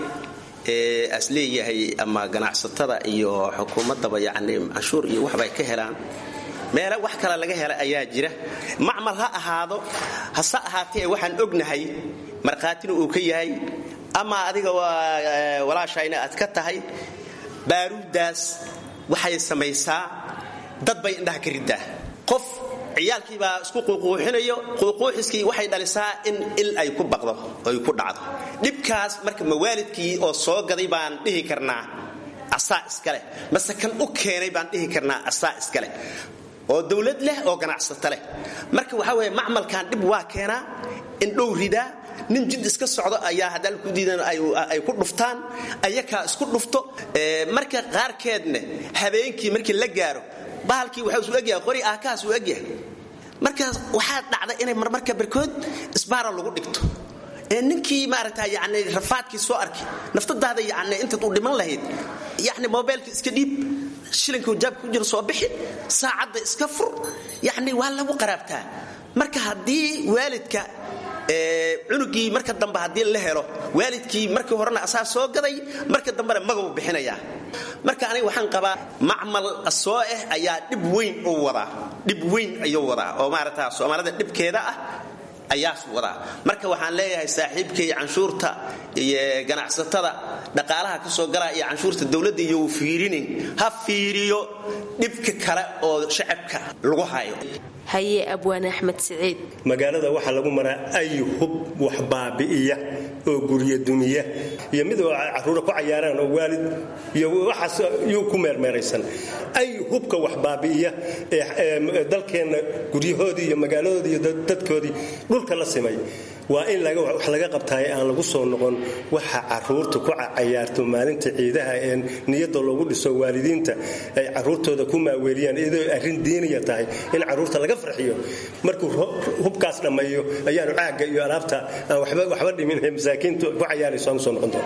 as leeyahay ama ganacsatada iyo xukuumaddaba yacni canshuur iyo waxbay ka helaan meele wax kale laga hela ayaa jira macmal ha ahaado hase ahaatee waxaan ognahay markhaatina uu ka yahay ama adiga walaashayna aad ka tahay baaruuddaas waxay samaysaa dad bay indhaha ka riddaa qof ciyaalkiibaa isku quuquuxinayo quuquuxiskii waxay dhalisaa in il ay ku baqdo ay ku dhacdo dhibkaas marka mawaalidkii oo soo gaday baan dhihi karnaa asaa iskaleh mase kan u keenay baan dhihi karnaa asaa iskaleh oo dowlad leh oo ganacsato leh marka waxaa weeye macmalkan dhib waa keenaa indhow ridaa nin jid iska socdo ayaa haddaan ku diidan ay ku dhuftaan ayakaa isku dhufto marka qaarkeedna habeenkii markii la gaaro bahalkii waxaa isu egyahay qori aakaas uu egyahay markaas waxaa dhacda inay marmarka barkood isbaara lagu dhigto ee ninkii maaragta yani rafaadkii soo arki naftadaada yani intaad u dhiman lahayd yani mobaylka iska dhiib shilinka jaabka ku jira soo bixi saacadda iska fur yani waa lagu qaraabtaa marka haddii waalidka cunugii marka dambe haddii la helo waalidkii markii horena asaa soo gaday marka dambena magabu bixinayaa marka aniga waxaan qabaa macmal soo ah ayaa dhib weyn u wadaa dhib weyn ayuu wadaa oo maaragta soomaalida dhibkeeda ah ayaas wadaa marka waxaan leeyahay saaxiibkay canshuurta iyo ganacsatada dhaqaalaha ka soo galaa iyo canshuurta dowladda iyo uu fiirinin ha fiiriyo dhibka kale oo shacabka lagu hayo haye abwaan axmed siciid magaalada waxaa lagu maraa ay hub wax baabi'iya oo gurya dumiya iyo mid oo caruura ku cayaaraan oo waalid iyo waxaas yuu ku meermeeraysan ay hubka wax baabi'iya ee dalkeenna guryahoodii iyo magaaladoodii iyo dadkoodii dhulka la simay waa in wax laga qabtaay aan lagu soo noqon waxa caruurta ku cayaarto maalinta ciidaha ee niyada loogu dhiso waalidiinta ay caruurtooda ku maaweeliyaan iyadoo arrin diiniya tahay in caruurta laga farxiyo markuu hubkaas dhammeeyo ayaanu caagga iyo alaabta aan waxba dhimin ee masaakiintu ku cayaarayso aan usoo noqon doona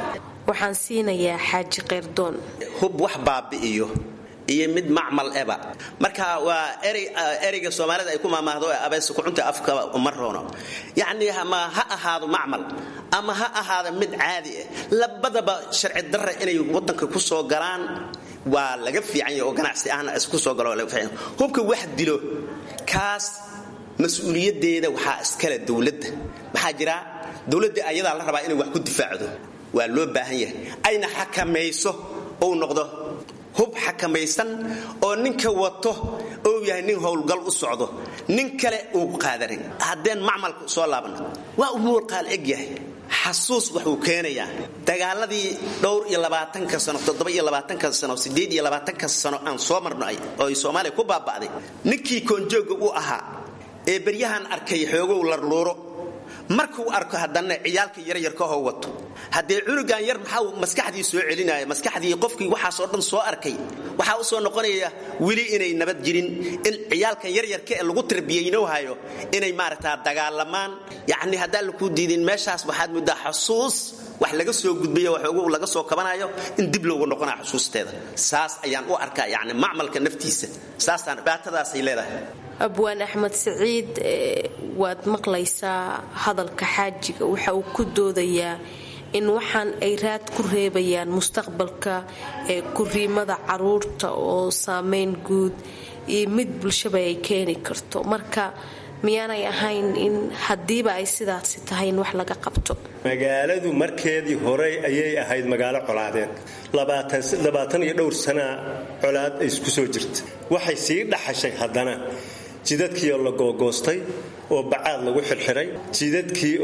waxaan siinayaa xaaji keyrdoon hub wax baabi'iyo iyo mid macmal eba marka waa ereyga soomaalida ay ku maamaahdo abeys kucunta afka uma roono yacnii ama ha ahaado macmal ama ha ahaado mid caadi ah labadaba sharci darra inay wadanka ku soo galaan waa laga fiican yahay oo ganacsi ahna isku soo galo laga fiican hubka wax dilo kaas mas-uuliyadeeda waxaa iskale dowladda maxaa jira dowladda ayadaa la rabaa inay wax ku difaacdo waa loo baahan yahay ayna xakamayso ou noqdo hub xakamaysan oo ninka wato ou yahay nin howlgal u socdo nin kale uu qaadanin haddeen macmalku soo laabno waa u muuqaal eg yahay xasuus wuxuu keenayaa dagaaladii dhowr iyo labaatanka sano toddoba iyo labaatanka sano sideed iyo labaatanka sano aan soo marnay oo ay soomaaliya ku baaba'day ninkii koonjooga u ahaa ee beryahan arkay xoogow larluuro markuu arko haddana ciyaalka yaryarkahoo wato haddee cunugan yar maxaa maskaxdii soo celinaya maskaxdii qofkii waxaasoo dhan soo arkay waxaa u soo noqonaya weli inay nabad jirin in ciyaalkan yaryarka ee lagu tarbiyaynowhayo inay maaragtaa dagaalamaan yacni haddaan lakuu diidin meeshaas waxaad muddaa xusuus wax laga soo gudbayo waxoogu laga soo kabanayo in dib loogu noqonaya xusuusteeda saas ayaan u arkaa yacni macmalka naftiisa saasaan dhibaatadaasay leedahay abwaan axmed siciid waad maqlaysaa hadalka xaajiga waxa uu ku doodayaa in waxaan ay raad ku reebayaan mustaqbalka ee kuriimada caruurta oo saameyn guud iyo mid bulshaba ay keeni karto marka miyaanay ahayn in haddiiba ay sidaasi tahay in wax laga qabto magaaladu markeedii horey ayay ahayd magaalo colaadeed labaatan iyo dhowr sanaa colaad ay isku soo jirta waxay sii dhaxashay haddana jidadkiioo la googoostay oo bacaad lagu xirxiray jidadkii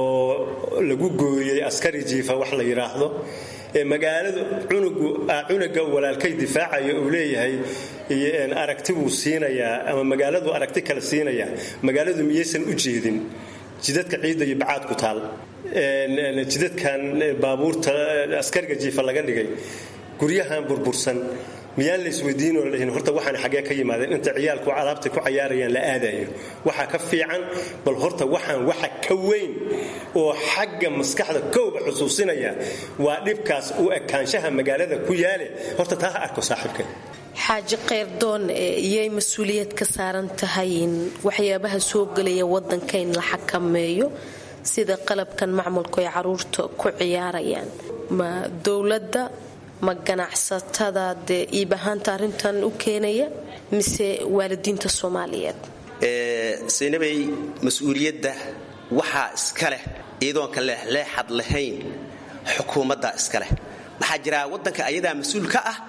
oo lagu gooyey askari jiifa wax la yidhaahdo ee magaaladu cunuga walaalkay difaacayo uu leeyahay aragti buu siinayaa ama magaaladu aragti kale siinayaa magaaladu miyaysan u jeedin jidadka ciidda iyo bacaad ku taal jidadkan baabuurta askariga jiifa laga dhigay guryahan burbursan miyaan la isweydiinoo la dhihin horta waxaan xaggee ka yimaadeen inta ciyaalku alaabta ku cayaarayaan la aadayo waxaa ka fiican bal horta waxaan waxa ka weyn oo xagga maskaxda kowba xusuusinaya waa dhibkaas u ekaanshaha magaalada ku yaale horta taa ha arko saaxiibka xaaji keyrdoon iyay mas-uuliyad ka saaran tahay in waxyaabaha soo gelaya wadanka in la xakameeyo sida qalabkan macmulku ay caruurta ku ciyaarayaan ma dowladda ma ganacsatada dee iib ahaanta arrintan u keenaya mise waalidiinta soomaaliyeed saynabay mas-uuliyadda waxaa iska leh iyadoonka leexleexad lahayn xukuumadda iska leh waxaa jira waddanka ayadaa mas-uul ka ah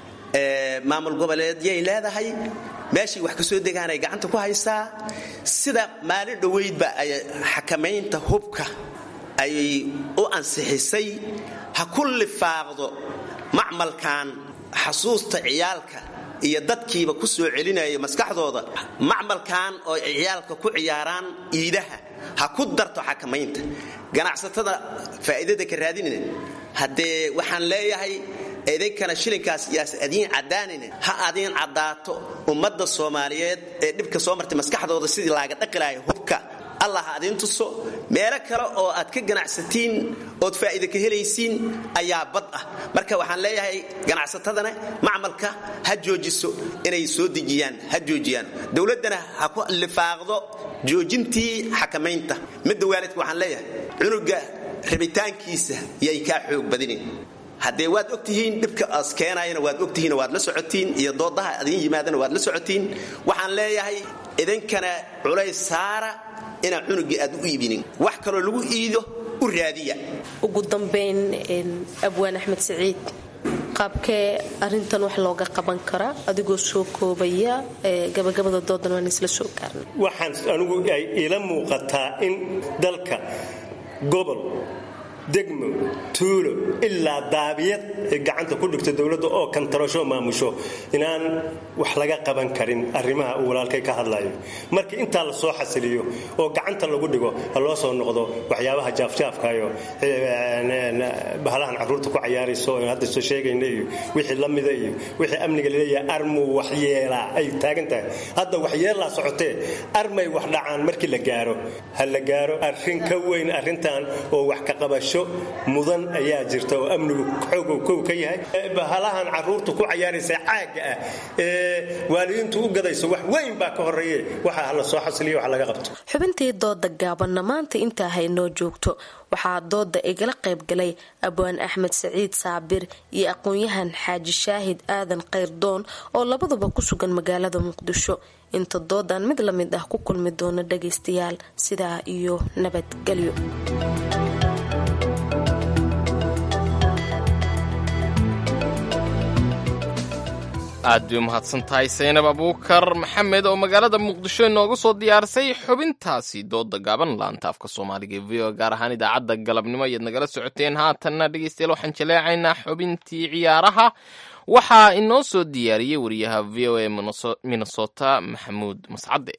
maamul goboleedyay leedahay meeshay wax ka soo degaanay gacanta ku haysaa sida maalin dhoweydba ay xakamaynta hubka ay u ansixisay ha ku lifaaqdo macmalkan xasuusta ciyaalka iyo dadkiiba ku soo celinaya maskaxdooda macmalkan oo ciyaalka ku ciyaaraan iidaha ha ku darto xakamaynta ganacsatada faa'iidada ka raadinina haddee waxaan leeyahay idinkana shilinkaas yaas adiin caddaanina ha adiin caddaato ummadda soomaaliyeed ee dhibka soo martay maskaxdooda sidii laaga dhaqi lahay hubka allah ha adiin tuso meelo kale oo aad ka ganacsatiin ood faa'iida ka helaysiin ayaa bad ah marka waxaan leeyahay ganacsatadana macmalka ha joojiso inay soo dejiyaan ha joojiyaan dowladdana ha ku lifaaqdo joojintii xakamaynta midda waalidka waxaan leeyahay cunuga rabitaankiisa yay kaa xoog badinin haddee waad ogtihiin dhibka as keenayana waad ogtihiin waad la socotiin iyo doodaha adin yimaadana waad la socotiin waxaan leeyahay idinkana culays saara inaan cunugii aad u iibinin wax kaloo lagu iido u raadiya ugu dambayn abwaan axmed siciid qaabkee arintan wax looga qaban karaa adigoo soo koobaya gabagabada doodan waan isla soo gaarnay waxaan anigu ay ila muuqataa in dalka gobol degmo tuulo ilaa daabiyad ay gacanta ku dhigto dowladda oo kantarasho maamusho inaan wax laga qaban karin arrimaha uu walaalkay ka hadlayo marka intaa la soo xasiliyo oo gacanta lagu dhigo ha loo soo noqdo waxyaabaha jaafjaafkayo bahalahan carruurta ku cayaarayso hadda soo sheegayna iyo wixii la mida iyo wixii amniga laleeyahay armuu waxyeelaa ay taagan tahay hadda waxyeelaa socotee armay wax dhacaan markii la gaaro ha la gaaro arrin ka weyn arrintan oo wax ka qabasho waxbarasho mudan ayaa jirta oo amnigu xoogow kow ka yahay bahalahan caruurtu ku cayaaraysa caagga ah ee waalidiintu u gadayso wax weyn baa ka horeeye waxa hala soo xasiliyo wax laga qabto xubintii dooda gaabanna maanta intaa haynoo joogto waxaa dooda igala qaybgalay abwaan axmed saciid saabir iyo aqoon-yahan xaaji shaahid aadan kayrdoon oo labaduba ku sugan magaalada muqdisho inta doodan mid la mid ah ku kulmi doona dhagaystayaal sidaa iyo nabadgelyo aad bay umahadsan tahay saynab abuukar maxamed oo magaalada muqdisho inooga soo diyaarisay xubintaasi dooda gaaban laanta afka soomaaliga ee v o gaar ahaan idaacadda galabnimo ayaad nagala socoteen haatanna dhegeystayaal waxaan jaleecaynaa xubintii ciyaaraha waxaa inoo soo diyaariyey wariyaha v o a minnesota maxamuud mascade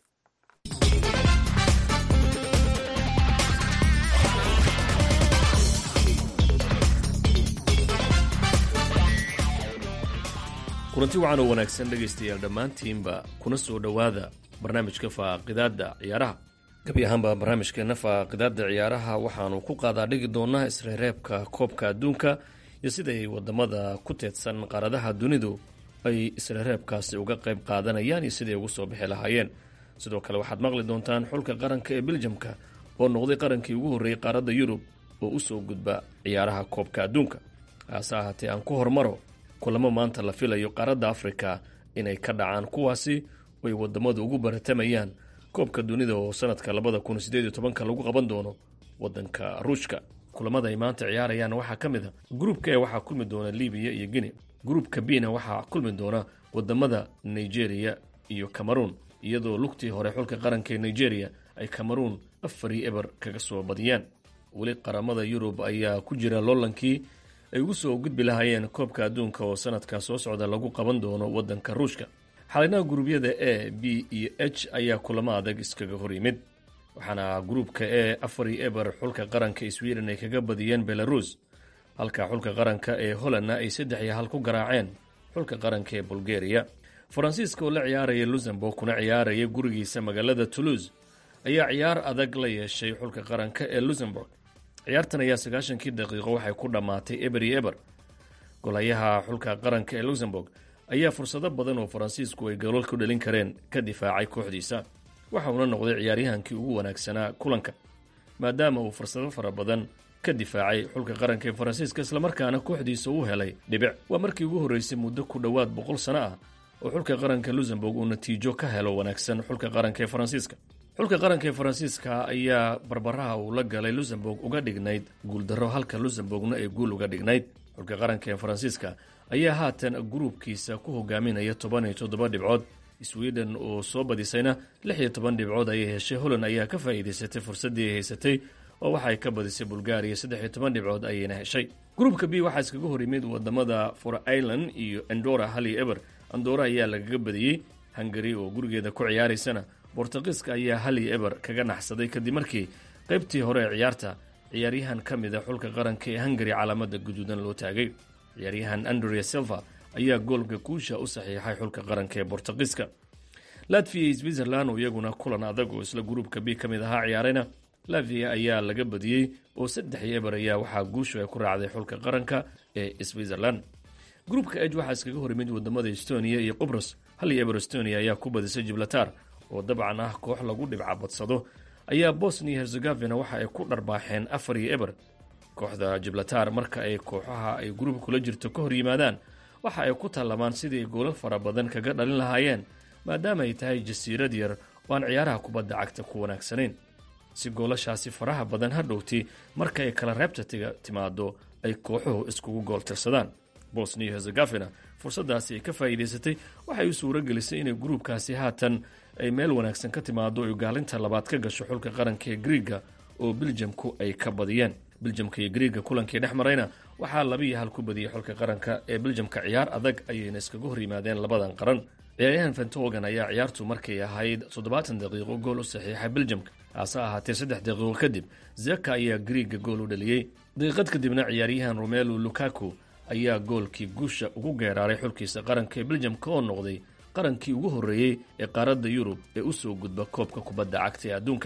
kulanti wacan oo wanaagsan dhegaystayaal dhammaantiinba kuna soo dhowaada barnaamijka faaqidaadda ciyaaraha gabi ahaanba barnaamijkeena faaqidaadda ciyaaraha waxaanu ku qaadaa dhigi doonaa isreereebka koobka adduunka iyo siday wadamada ku teedsan qaaradaha dunidu ay isreereebkaasi uga qayb qaadanayaan iyo siday ugu soo bixi lahaayeen sidoo kale waxaad maqli doontaan xulka qaranka ee beljamka oo noqday qarankii ugu horreeyey qaaradda yurub oo usoo gudba ciyaaraha koobka adduunka haase ahaatee aan ku hormaro kulamo maanta la filayo qaaradda afrika inay ka dhacaan kuwaasi ay wadamadu ugu baratamayaan koobka dunida oo sanadka labada kun sideed iyo tobanka lagu qaban doono wadanka ruushka kulamada ay maanta ciyaarayaan waxaa ka mid a gruupka e waxaa kulmi doona libiya iyo guinea gruupka bna waxaa kulmi doona wadamada nigeria iyo cameroon iyadoo lugtii hore xulka qaranka ee nigeria ay cameroon afari eber kaga soo badiyaan weli qaramada yurub ayaa ku jira loolankii ay ugu soo gudbi lahaayeen koobka adduunka oo sanadka soo socda lagu qaban doono wadanka ruushka xalinaha guruubyada a b iyo h ayaa kulamo adag iskaga hor yimid waxaana gruupka e afari eber xulka qaranka sweden ay kaga badiyeen belarus halka xulka qaranka ee hollandna ay saddex iyo hal ku garaaceen xulka qaranka ee bulgaria faransiiska oo la ciyaaraya luxemburg kuna ciyaaraya gurigiisa magaalada toulouse ayaa ciyaar adag la yeeshay xulka qaranka ee luxemburg ciyaartan ayaa sagaashankii daqiiqo waxay ku dhammaatay eber iyo eber golayaha xulka qaranka ee luxemburg ayaa fursado badan oo faransiisku ay goolal ku dhalin kareen ka difaacay kooxdiisa waxa uuna noqday ciyaaryahankii ugu wanaagsanaa kulanka maadaama uu fursado fara badan ka difaacay xulka qaranka ee faransiiska islamarkaana kooxdiisa uu helay dhibic waa markii ugu horreysay muddo ku dhowaad boqol sano ah oo xulka qaranka luxemburg uu natiijo ka helo wanaagsan xulka qaranka ee faransiiska xulka qaranka ee faransiiska ayaa barbaraha uu la galay luxemburg uga dhignayd guuldarro halka luxemburgna ay guul uga dhignayd xulka qaranka ee faransiiska ayaa haatan gruubkiisa ku hogaaminaya toban iyo toddoba dhibcood sweden oo soo badisayna lix iyo toban dhibcood ayay heshay holland ayaa ka faa'iidaysatay fursaddii ay haysatay oo waxa ay ka badisay bulgaariya saddex iyo toban dhibcood ayayna heshay gruubka b waxaa iskaga hor yimid wadamada for ireland iyo andora hal iyo eber andora ayaa lagaga badiyey hungari oo gurigeeda ku ciyaaraysana bortugiiska ayaa hal iyo eber kaga naxsaday kadib markii qaybtii hore ee ciyaarta ciyaaryahan ka mid a xulka qaranka ee hungari calaamada guduudan loo taagay ciyaaryahan andrea silva ayaa goolka guusha u saxiixay xulka qaranka ee bortugiiska latviya iyo switzerland oo iyaguna kulan adag oo isla gruubka b ka mid ahaa ciyaarayna latviya ayaa laga badiyey oo saddex iyo eber ayaa waxaa guushu ay ku raacday xulka qaranka ee switzerland gruubka eg waxaa iskaga hor yimid wadamada estonia iyo qubros hal iyo eber estonia ayaa ku badisay jiblatar oo dabcan ah koox lagu dhibca badsado ayaa bosnia herzegovina waxa ay ku dharbaaxeen afar iyo eber kooxda jiblatar marka ay kooxaha ay gruubka kula jirto ka hor yimaadaan waxa ay ku tallamaan sidii ay goolal fara badan kaga dhalin lahaayeen maadaama ay tahay jasiirad yar oo aan ciyaaraha kubadda cagta ku wanaagsanayn si goolashaasi faraha badan ha dhowti marka ay kala reebta timaado ay kooxuhu iskugu gool tirsadaan bosnia herzegovina fursaddaasi ay ka faa'iidaysatay waxay u suuro gelisay inay gruubkaasi haatan ay meel wanaagsan ka timaado ay gaalinta labaad ka gasho xulka qaranka ee griiga oo biljamku ay ka badiyeen biljamka iyo griiga kulankii dhex marayna waxaa labiiyo hal ku badiyey xulka qaranka ee biljamka ciyaar adag ayayna iskaga hor yimaadeen labadan qaran ciyaaryahan fentogan ayaa ciyaartu markay ahayd toddobaatan daqiiqo gool u saxiixay biljamka hase ahaatee saddex daqiiqo kadib zeka ayaa griiga gool u dhaliyey daqiiqad kadibna ciyaaryahan romelu lukaku ayaa goolkii guusha ugu geeraaray xulkiisa qaranka ee biljamka oo noqday qarankii ugu horreeyey ee qaaradda yurub ee u soo gudba koobka kubadda cagta ee adduunka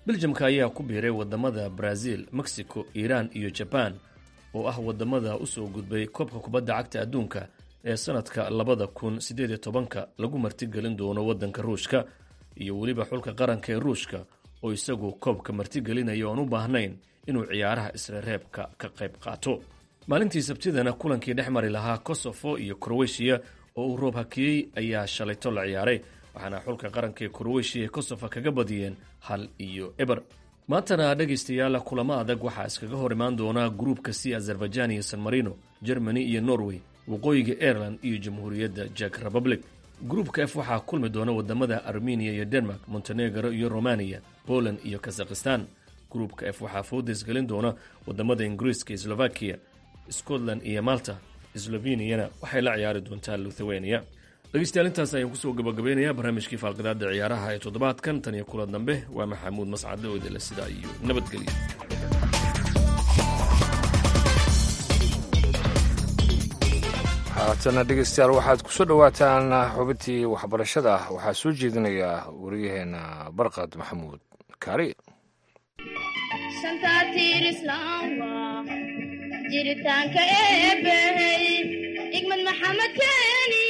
beljamka ayaa ku biiray wadamada brazil mexico iiraan iyo jabaan oo ah wadamada usoo gudbay koobka kubadda cagta adduunka ee sanadka labada kun siddeed iyo tobanka lagu martigelin doono waddanka ruushka iyo weliba xulka qaranka ee ruushka oo isagu koobka martigelinaya oon u baahnayn inuu ciyaaraha isreereebka ka qayb qaato maalintii sabtidana kulankii dhex mari lahaa kosofo iyo kroweshiya oo uu roob hakiyey ayaa shalayto la ciyaaray waxaana xulka qaranka ee kroweshiya ee kosofa kaga badiyeen hal iyo eber maantana dhegaystayaal kulamo adag waxaa iskaga hor imaan doonaa gruubka c azerbaijan iyo san marino germany iyo norway waqooyiga aireland iyo jamhuuriyadda jek republic gruubka f waxaa kulmi doona wadamada armeniya iyo denmark montenegro iyo romaniya poland iyo kazakhistan gruubka f waxaa foodes gelin doona wadamada ingiriiska iyo slovakiya scotland iyo malta sloveniyana waxay la ciyaari doontaa luthawenia dhegeystayaal intaas ayaan kusoo gabagabeynayaa barnaamijkii faalqidaada ciyaaraha ee toddobaadkan tan iyo kula dambe waa maxamuud mascade oo idinle sidaa iyo nabadgelyo haatana dhegeystayaal waxaad ku soo dhowaataan xubintii waxbarashada waxaa soo jeedinaya wariyaheena barqad maxamuud kaari shantaatiir islaam waa jiritaanka eebbahey igmad maxamed keeni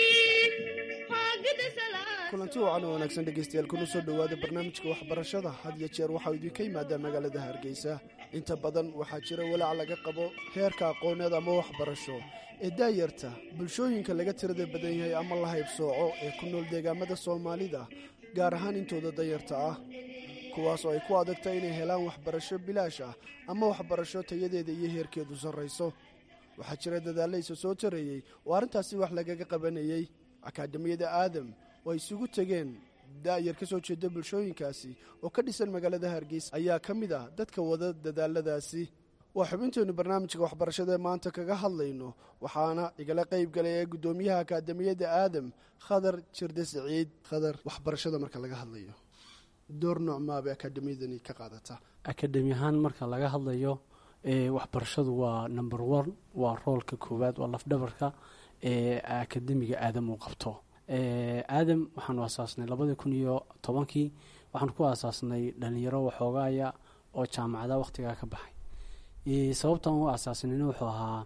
kulanti wacan oo wanaagsan dhegaystayaal kuna soo dhowaada barnaamijka waxbarashada had iyo jeer waxaa idinka yimaadaa magaalada hargeysa inta badan waxaa jira walaac laga qabo heerka aqooneed ama waxbarasho ee daayarta bulshooyinka laga tirada badan yahay ama la haybsooco ee ku nool deegaamada soomaalida gaar ahaan intooda dayarta ah kuwaas oo ay ku adagta inay helaan waxbarasho bilaash ah ama waxbarasho tayadeeda iyo heerkeedu sarrayso waxaa jira dadaalaysa soo tareeyey oo arrintaasi wax lagaga qabanayey akaadamiyada aadam oo ay isugu tegeen daayar ka soo jeeda bulshooyinkaasi oo ka dhisan magaalada hargeysa ayaa ka mid ah dadka wada dadaaladaasi waa xubinteennu barnaamijka waxbarashada ee maanta kaga hadlayno waxaana igala qayb galay ee guddoomiyaha akaadamiyadda aadam khadar jirde siciid khadar waxbarashada marka laga hadlayo door nooc maabay akaadamiyadani ka qaadataa akademi ahaan marka laga hadlayo waxbarashadu waa number one waa roolka koowaad waa lafdhabarka ee akademiga aadam uu qabto aadam waxaanu asaasnay labadii kun iyo tobankii waxaanu ku asaasnay dhalinyaro waxoogaaya oo jaamacada wakhtigaa ka baxay sababtaan u asaasnayna wuxuu ahaa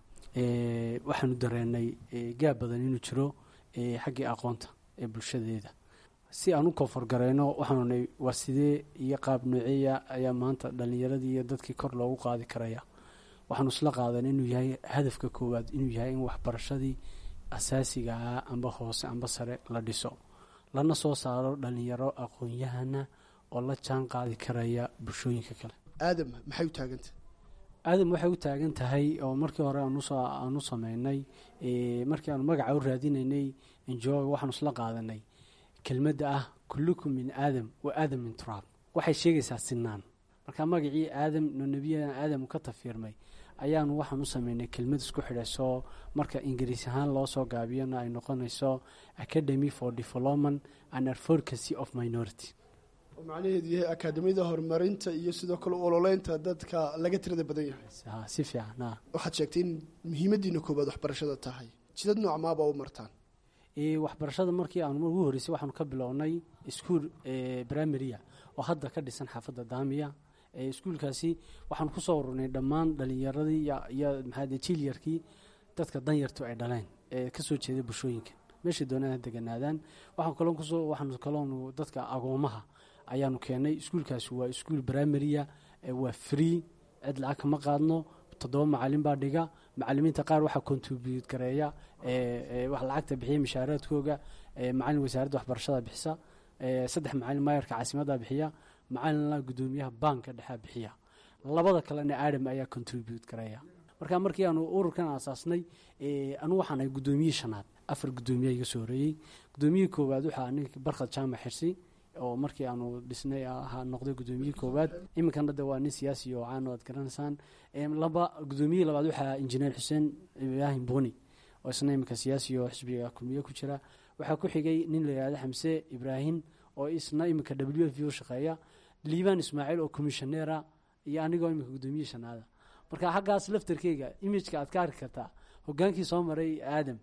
waxaanu dareenay gaab badan inuu jiro xaggii aqoonta ee bulshadeeda si aan u koonfurgareyno waxaanunay waa sidee iyo qaab nooceeya ayaa maanta dhalinyaradii iyo dadkii kor loogu qaadi karaya waxaanu isla qaadan inuu yahay hadafka koowaad inuu yahay in waxbarashadii asaasiga ah amba hoose amba sare la dhiso lana soo saaro dhalinyaro aqoon-yahana oo la jaan qaadi karaya bulshooyinka kale aadam maxay u taagantah aadam waxay u taagan tahay oo markii hore aan u sameynay markii aanu magaca u raadinaynay enjoy waxaanu isla qaadanay kelmadda ah kullukum min aadam wa aadam min turaab waxay sheegaysaa sinaan marka magacii aadam no nebiyadan aadam ka tafiirmay ayaanu waxaan u sameynay kelmad isku xidhayso marka ingiriis ahaan loo soo gaabiyana ay noqonayso academy for development and advocacy of minority oo macnaheedu yahay akaadamiyada horumarinta iyo sidoo kale ololeynta dadka laga tirada badan yahay si fiican waxaad sheegtay in muhiimadiina koobaad waxbarashada tahay jidad nooc maaba u martaan waxbarashada markii aanu ugu horreysay waxaanu ka bilownay iskuol primaria oo hadda ka dhisan xaafadda daamiya iskuulkaasi waxaanu kusoo ururnay dhammaan dhalinyaradii iyo maxaade jiilyarkii dadka danyartu ay dhaleen ee kasoo jeeda bulshooyinka meeshay doonaan deganaadaan waxaan kaloo kusoo waxaanu kaloonu dadka agoomaha ayaanu keenay iskuulkaasi waa iskuul primaria waa free cid lacag kama qaadno toddoba macalin baa dhiga macalimiinta qaar waxaa contribute gareeya wax lacagta bixiya mishaaraadkooga macalin wasaaradda waxbarashada bixisa saddex macalin maayarka caasimadda bixiya macalina guddoomiyaha baanka dhexea bixiya labada kalena aadam ayaa contribute gareeya marka markii aanu ururkan aasaasnay anu waxaan ahay guddoomiyihii shanaad afar guddoomiya iga soo horeeyey guddoomiyihii koowaad waxaa ninka barkhad jaamac xirsi oo markii aanu dhisnay ahaa noqday guddoomiyihii koowaad iminkana de waa nin siyaasi oo caan oo aad garanaysaan laba guddoomiyihii labaad waxaa injineer xuseen ibraahim boni oo isna iminka siyaasi oo xisbiga kulmiye ku jira waxaa ku xigay nin la yihahdo xamse ibraahim oo isna iminka w f v u shaqeeya liibaan ismaaciil oo commissioneera iyo anigoo iminka guddoomiyihii shanaada marka xaggaas laftarkeyga imijka aad ka arki kartaa hogaankii soo maray aadam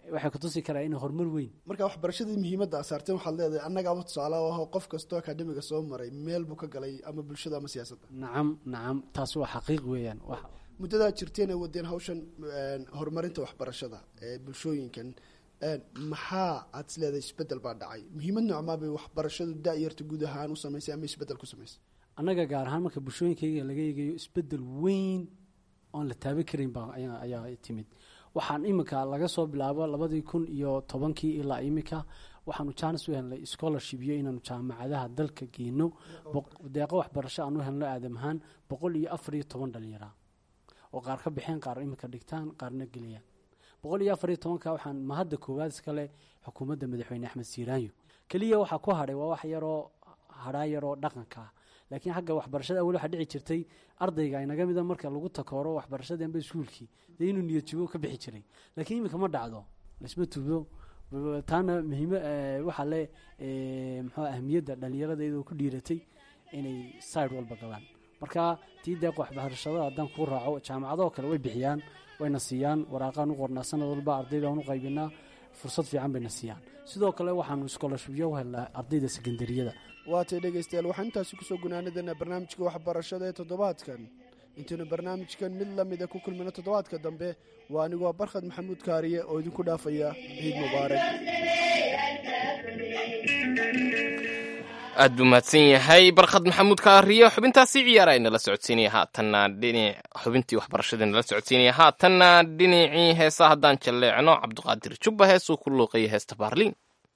waxay kutusi karaa in horumar weyn marka waxbarashadii muhiimadda asaarteen waxaad leedahay annaga ama tusaale oo ah qof kastoo akademiga soo maray meel buu ka galay ama bulshada ama siyaasadda nacam nacam taas waa xaqiiq weeyaan wax muddadaa jirteen ay wadeen hawshan een, horumarinta waxbarashada ee bulshooyinkan een, maxaa aad is leedahay isbeddel baa dhacay muhiimad noocmaa bay waxbarashadu da-yarta guud ahaan u samaysay ama isbeddel ku samaysay annaga gaar ahaan marka bulshooyinkayga laga eegayo isbeddel weyn oon la taaban karin baa ayaa ayaa timid waxaan iminka laga soo bilaabo labadii kun iyo tobankii ilaa iminka waxaanu jaanis u helnay scholarship iyo inaanu jaamacadaha dalka geyno boq- deeqo waxbarasho aan u helno aadam ahaan boqol iyo afar iyo toban dhalinyara oo qaar ka bixeen qaar iminka dhigtaan qaarna geliyaan boqol iyo afar iyo tobanka waxaan mahadda koowaad iskale xukuumadda madaxweyne axmed siiraanyo keliya waxaa ku hadhay waa wax yaroo hadhaa yaroo dhaqanka ah laakiin xagga waxbarashada awel waxaa dhici jirtay ardayga inaga mida marka lagu takooro waxbarashadii amba iskuulkii dee inuu niyad jugo ka bixi jiray laakiin iminka ma dhacdo laisma tuubo taana muhiimo waxaa le eh, muxuu ahmiyadda dhalinyarada iyadoo ku dhiiratay inay side walba galaan marka tii deeq waxbarashada haddaan kuu raaco jaamacadoo kale way bixiyaan wayna siiyaan waraaqaan u qornaa sanad walba ardayda aan u qaybinaa fursad fiican bayna siiyaan sidoo kale waxaanu scholarshipyo u helnaa ardayda sekendariyada waatay dhegaystayaal waxaan intaasi kusoo gunaanadana barnaamijka waxbarashada ee toddobaadkan intaynu barnaamijkan mid lamida ku kulmino toddobaadka dambe waa anigoo barkhad maxamuud kaariye oo idinku dhaafaya ciid mubaarak aad buu mahadsan yahay barkhad maxamuud kaariyo xubintaasi ciyaara ay nala socodsiinaya haatanna dhinac xubintii waxbarashada nala socodsiinaya haatanna dhinacii heesa haddaan jalleecno cabdiqaadir jubba heesuu ku luuqaya heesta baarliin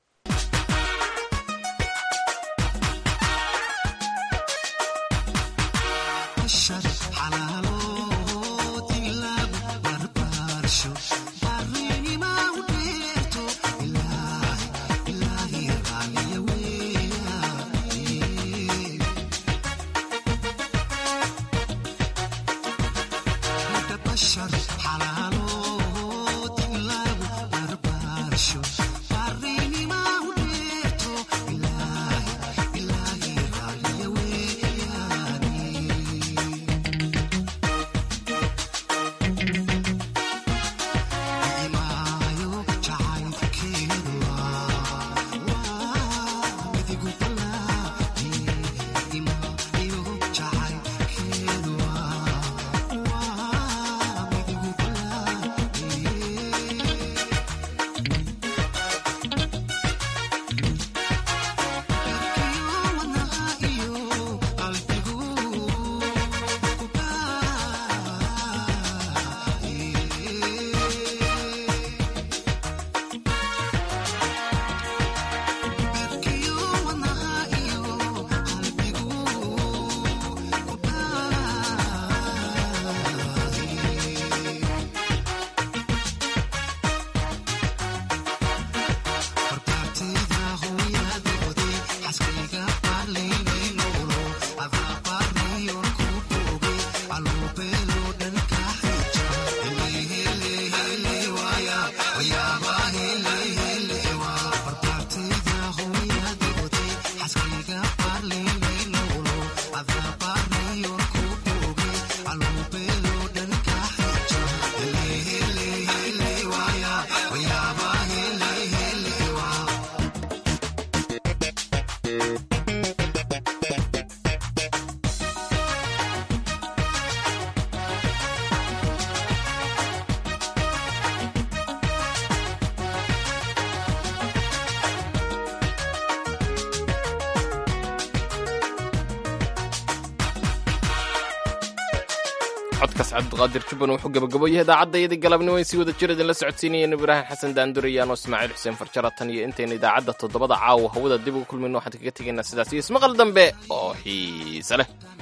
codkaas cabdiqaadir jubban wuxuu gabagaboyahay idaacadda galabnimo ay sii wada jir idinla socodsiinayeen ibraahim xasan daandurayaan oo ismaaciil xuseen farjara tan iyo intayna idaacadda toddobada caawa hawada dib ugu kulmayno waxaan kaga tegaynaa sidaas iyo ismaqal dambe oo xiise leh